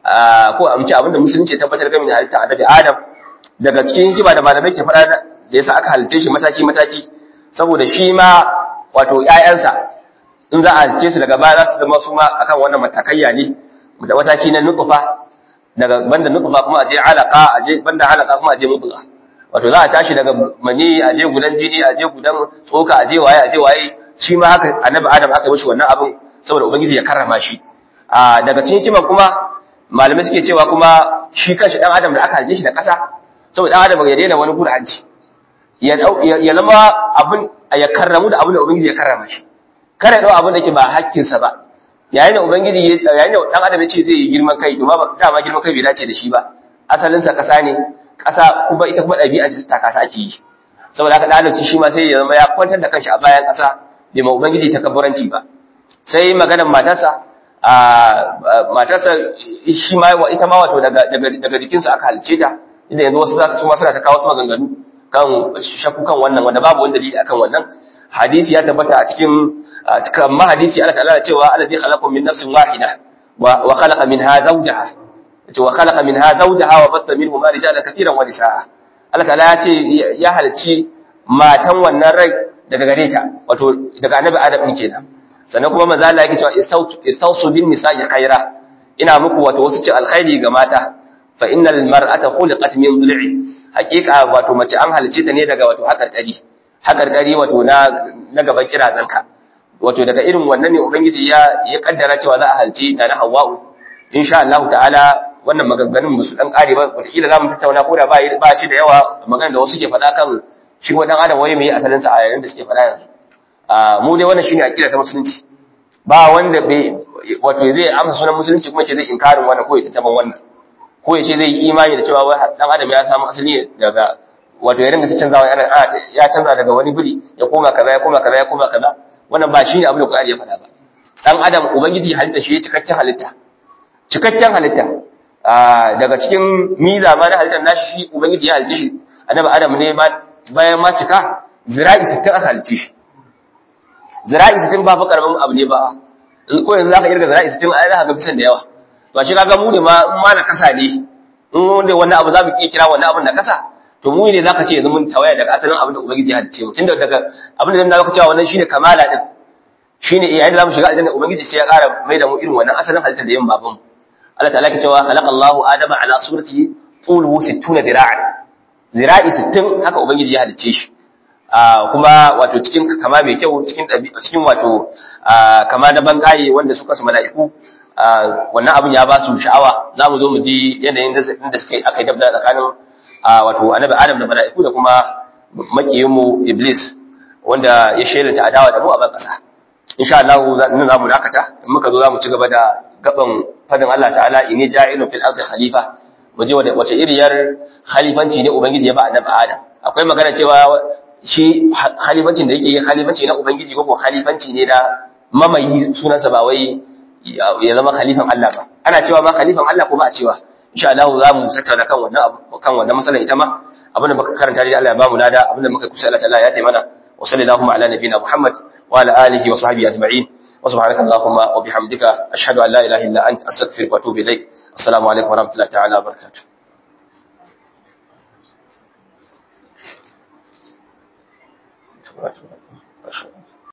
ko a mace abinda musulunci ya tabbatar game da halitta annabi Adam daga cikin hikima da malamai ke faɗa da yasa aka halitta shi mataki mataki saboda shi ma wato ƴaƴansa in za a halitta su daga baya za su zama su ma akan wannan matakaiya ne da mataki na nutfa daga banda nutfa kuma aje alaka aje banda alaka kuma aje mubgha wato za a tashi daga mani aje gudan jini aje gudan tsoka aje waye aje waye shi ma haka annabi adam aka yi mishi wannan abin saboda ubangiji ya karrama shi a daga cikin hikima kuma malamai suke cewa kuma shi kanshi dan adam da aka halice shi da kasa saboda dan adam ya daina wani gura hanci ya ya zama abin ya karramu da abin da ubangiji ya karrama shi kare dau abin da ke ba hakkin sa ba yayin da ubangiji yayin da dan adam ya ce zai yi girman kai to ba dama girman kai bai dace da shi ba asalin sa kasa ne kasa kuma ita kuma dabi'a ta taka ta ake yi saboda haka dan adam shi ma sai ya zama ya kwantar da kanshi a bayan kasa bai ma Ubangiji takabburanci ba sai maganar matarsa a matarsa shi ma ita ma wato daga daga jikinsa aka halice ta inda yanzu wasu zaka suma suna ta kawo su maganganu kan shakku kan wannan wanda babu wani dalili akan wannan hadisi ya tabbata a cikin kan ma hadisi Allah ta'ala cewa alladhi khalaqakum min nafsin wahida wa khalaqa minha zawjaha yace wa khalaqa minha zawjaha wa batta minhuma rijalan katiran wa nisaa Allah ta'ala ya ce ya halicci matan wannan rai daga gare ta wato daga annabi Adam din kenan sannan kuma manzo Allah yake cewa istausu bin nisa'i khaira ina muku wato wasu ce alkhairi ga mata fa innal mar'ata khuliqat min dhil'i haqiqa wato mace an halice ta ne daga wato hakarkari hakarkari wato na na gaban kirazanka wato daga irin wannan ne ubangiji ya ya kaddara cewa za a halci na na hawa'u insha Allah ta'ala wannan maganganun musu dan kare ba wataƙila za mu tattauna ko da ba ba shi da yawa magana da wasu ke faɗa kan shi wa dan adam wai mai asalin sa a yayin da suke faɗa yanzu a mu dai wannan shine aqida ta musulunci ba wanda bai wato zai amsa sunan musulunci kuma ce zai inkarin wannan ko ya tattaban wannan ko ya ce zai yi imani da cewa wai dan adam ya samu asali daga wato ya ringa ta canzawa yana ya canza daga wani biri ya koma kaza ya koma kaza ya koma kaza wannan ba shine abin da Qur'ani ya faɗa ba dan adam ubangiji halitta shi cikakken halitta cikakken halitta daga cikin miza ma na halittar nashi shi ubangiji ya halitta shi annabi adam ne ma bayan ma cika zira'i 60 aka halitta shi zira'i 60 ba fa karamin abu ne ba ko yanzu zaka irga zira'i 60 ai zaka ga bisan da yawa to shi kaga mu ne ma in ma na kasa ne in wanda wannan abu za mu iya kira wannan abin na kasa to mu ne zaka ce yanzu mun tawaya daga asalin abin da ubangiji ya halice mu tunda daga abin da zaka cewa wannan shine kamala din shine yayin da zamu shiga aljanna ubangiji sai ya ƙara mai da mu irin wannan asalin halittar da yin baban Allah ta'ala ke cewa khalaqallahu adama ala surati tuluhu 60 dira'an zira'i 60 haka ubangiji ya halice shi kuma wato cikin kama mai kyau cikin cikin wato kama na bangaye wanda suka su mala'iku wannan abin ya ba su sha'awa za mu zo mu ji yanayin da suka aka yi dabda tsakanin wato annabi adam da mala'iku da kuma makiyinmu iblis wanda ya shelanta adawa da mu a ban kasa insha Allah nan za mu dakata in muka zo za mu ci gaba da gaban fadin Allah ta'ala inni ja'ilun fil ardi khalifa mu je wace iriyar khalifanci ne ubangiji ya ba annabi adam akwai magana cewa shi khalifancin da yake yi khalifanci na ubangiji ko ko khalifanci ne na mamayi sunansa ba wai ya zama khalifan Allah ba ana cewa ma khalifan Allah ko ba a cewa insha Allah za mu tattauna kan wannan kan wannan matsalar ita ma abinda muka karanta dai Allah ya bamu lada abinda muka kusa Allah ta'ala ya taimana wa sallallahu ala nabiyina Muhammad wa ala alihi wa sahbihi ajma'in wa subhanaka allahumma wa bihamdika ashhadu an la ilaha illa anta astaghfiruka wa atubu ilaik assalamu alaikum wa rahmatullahi ta'ala wa barakatuh Thank you.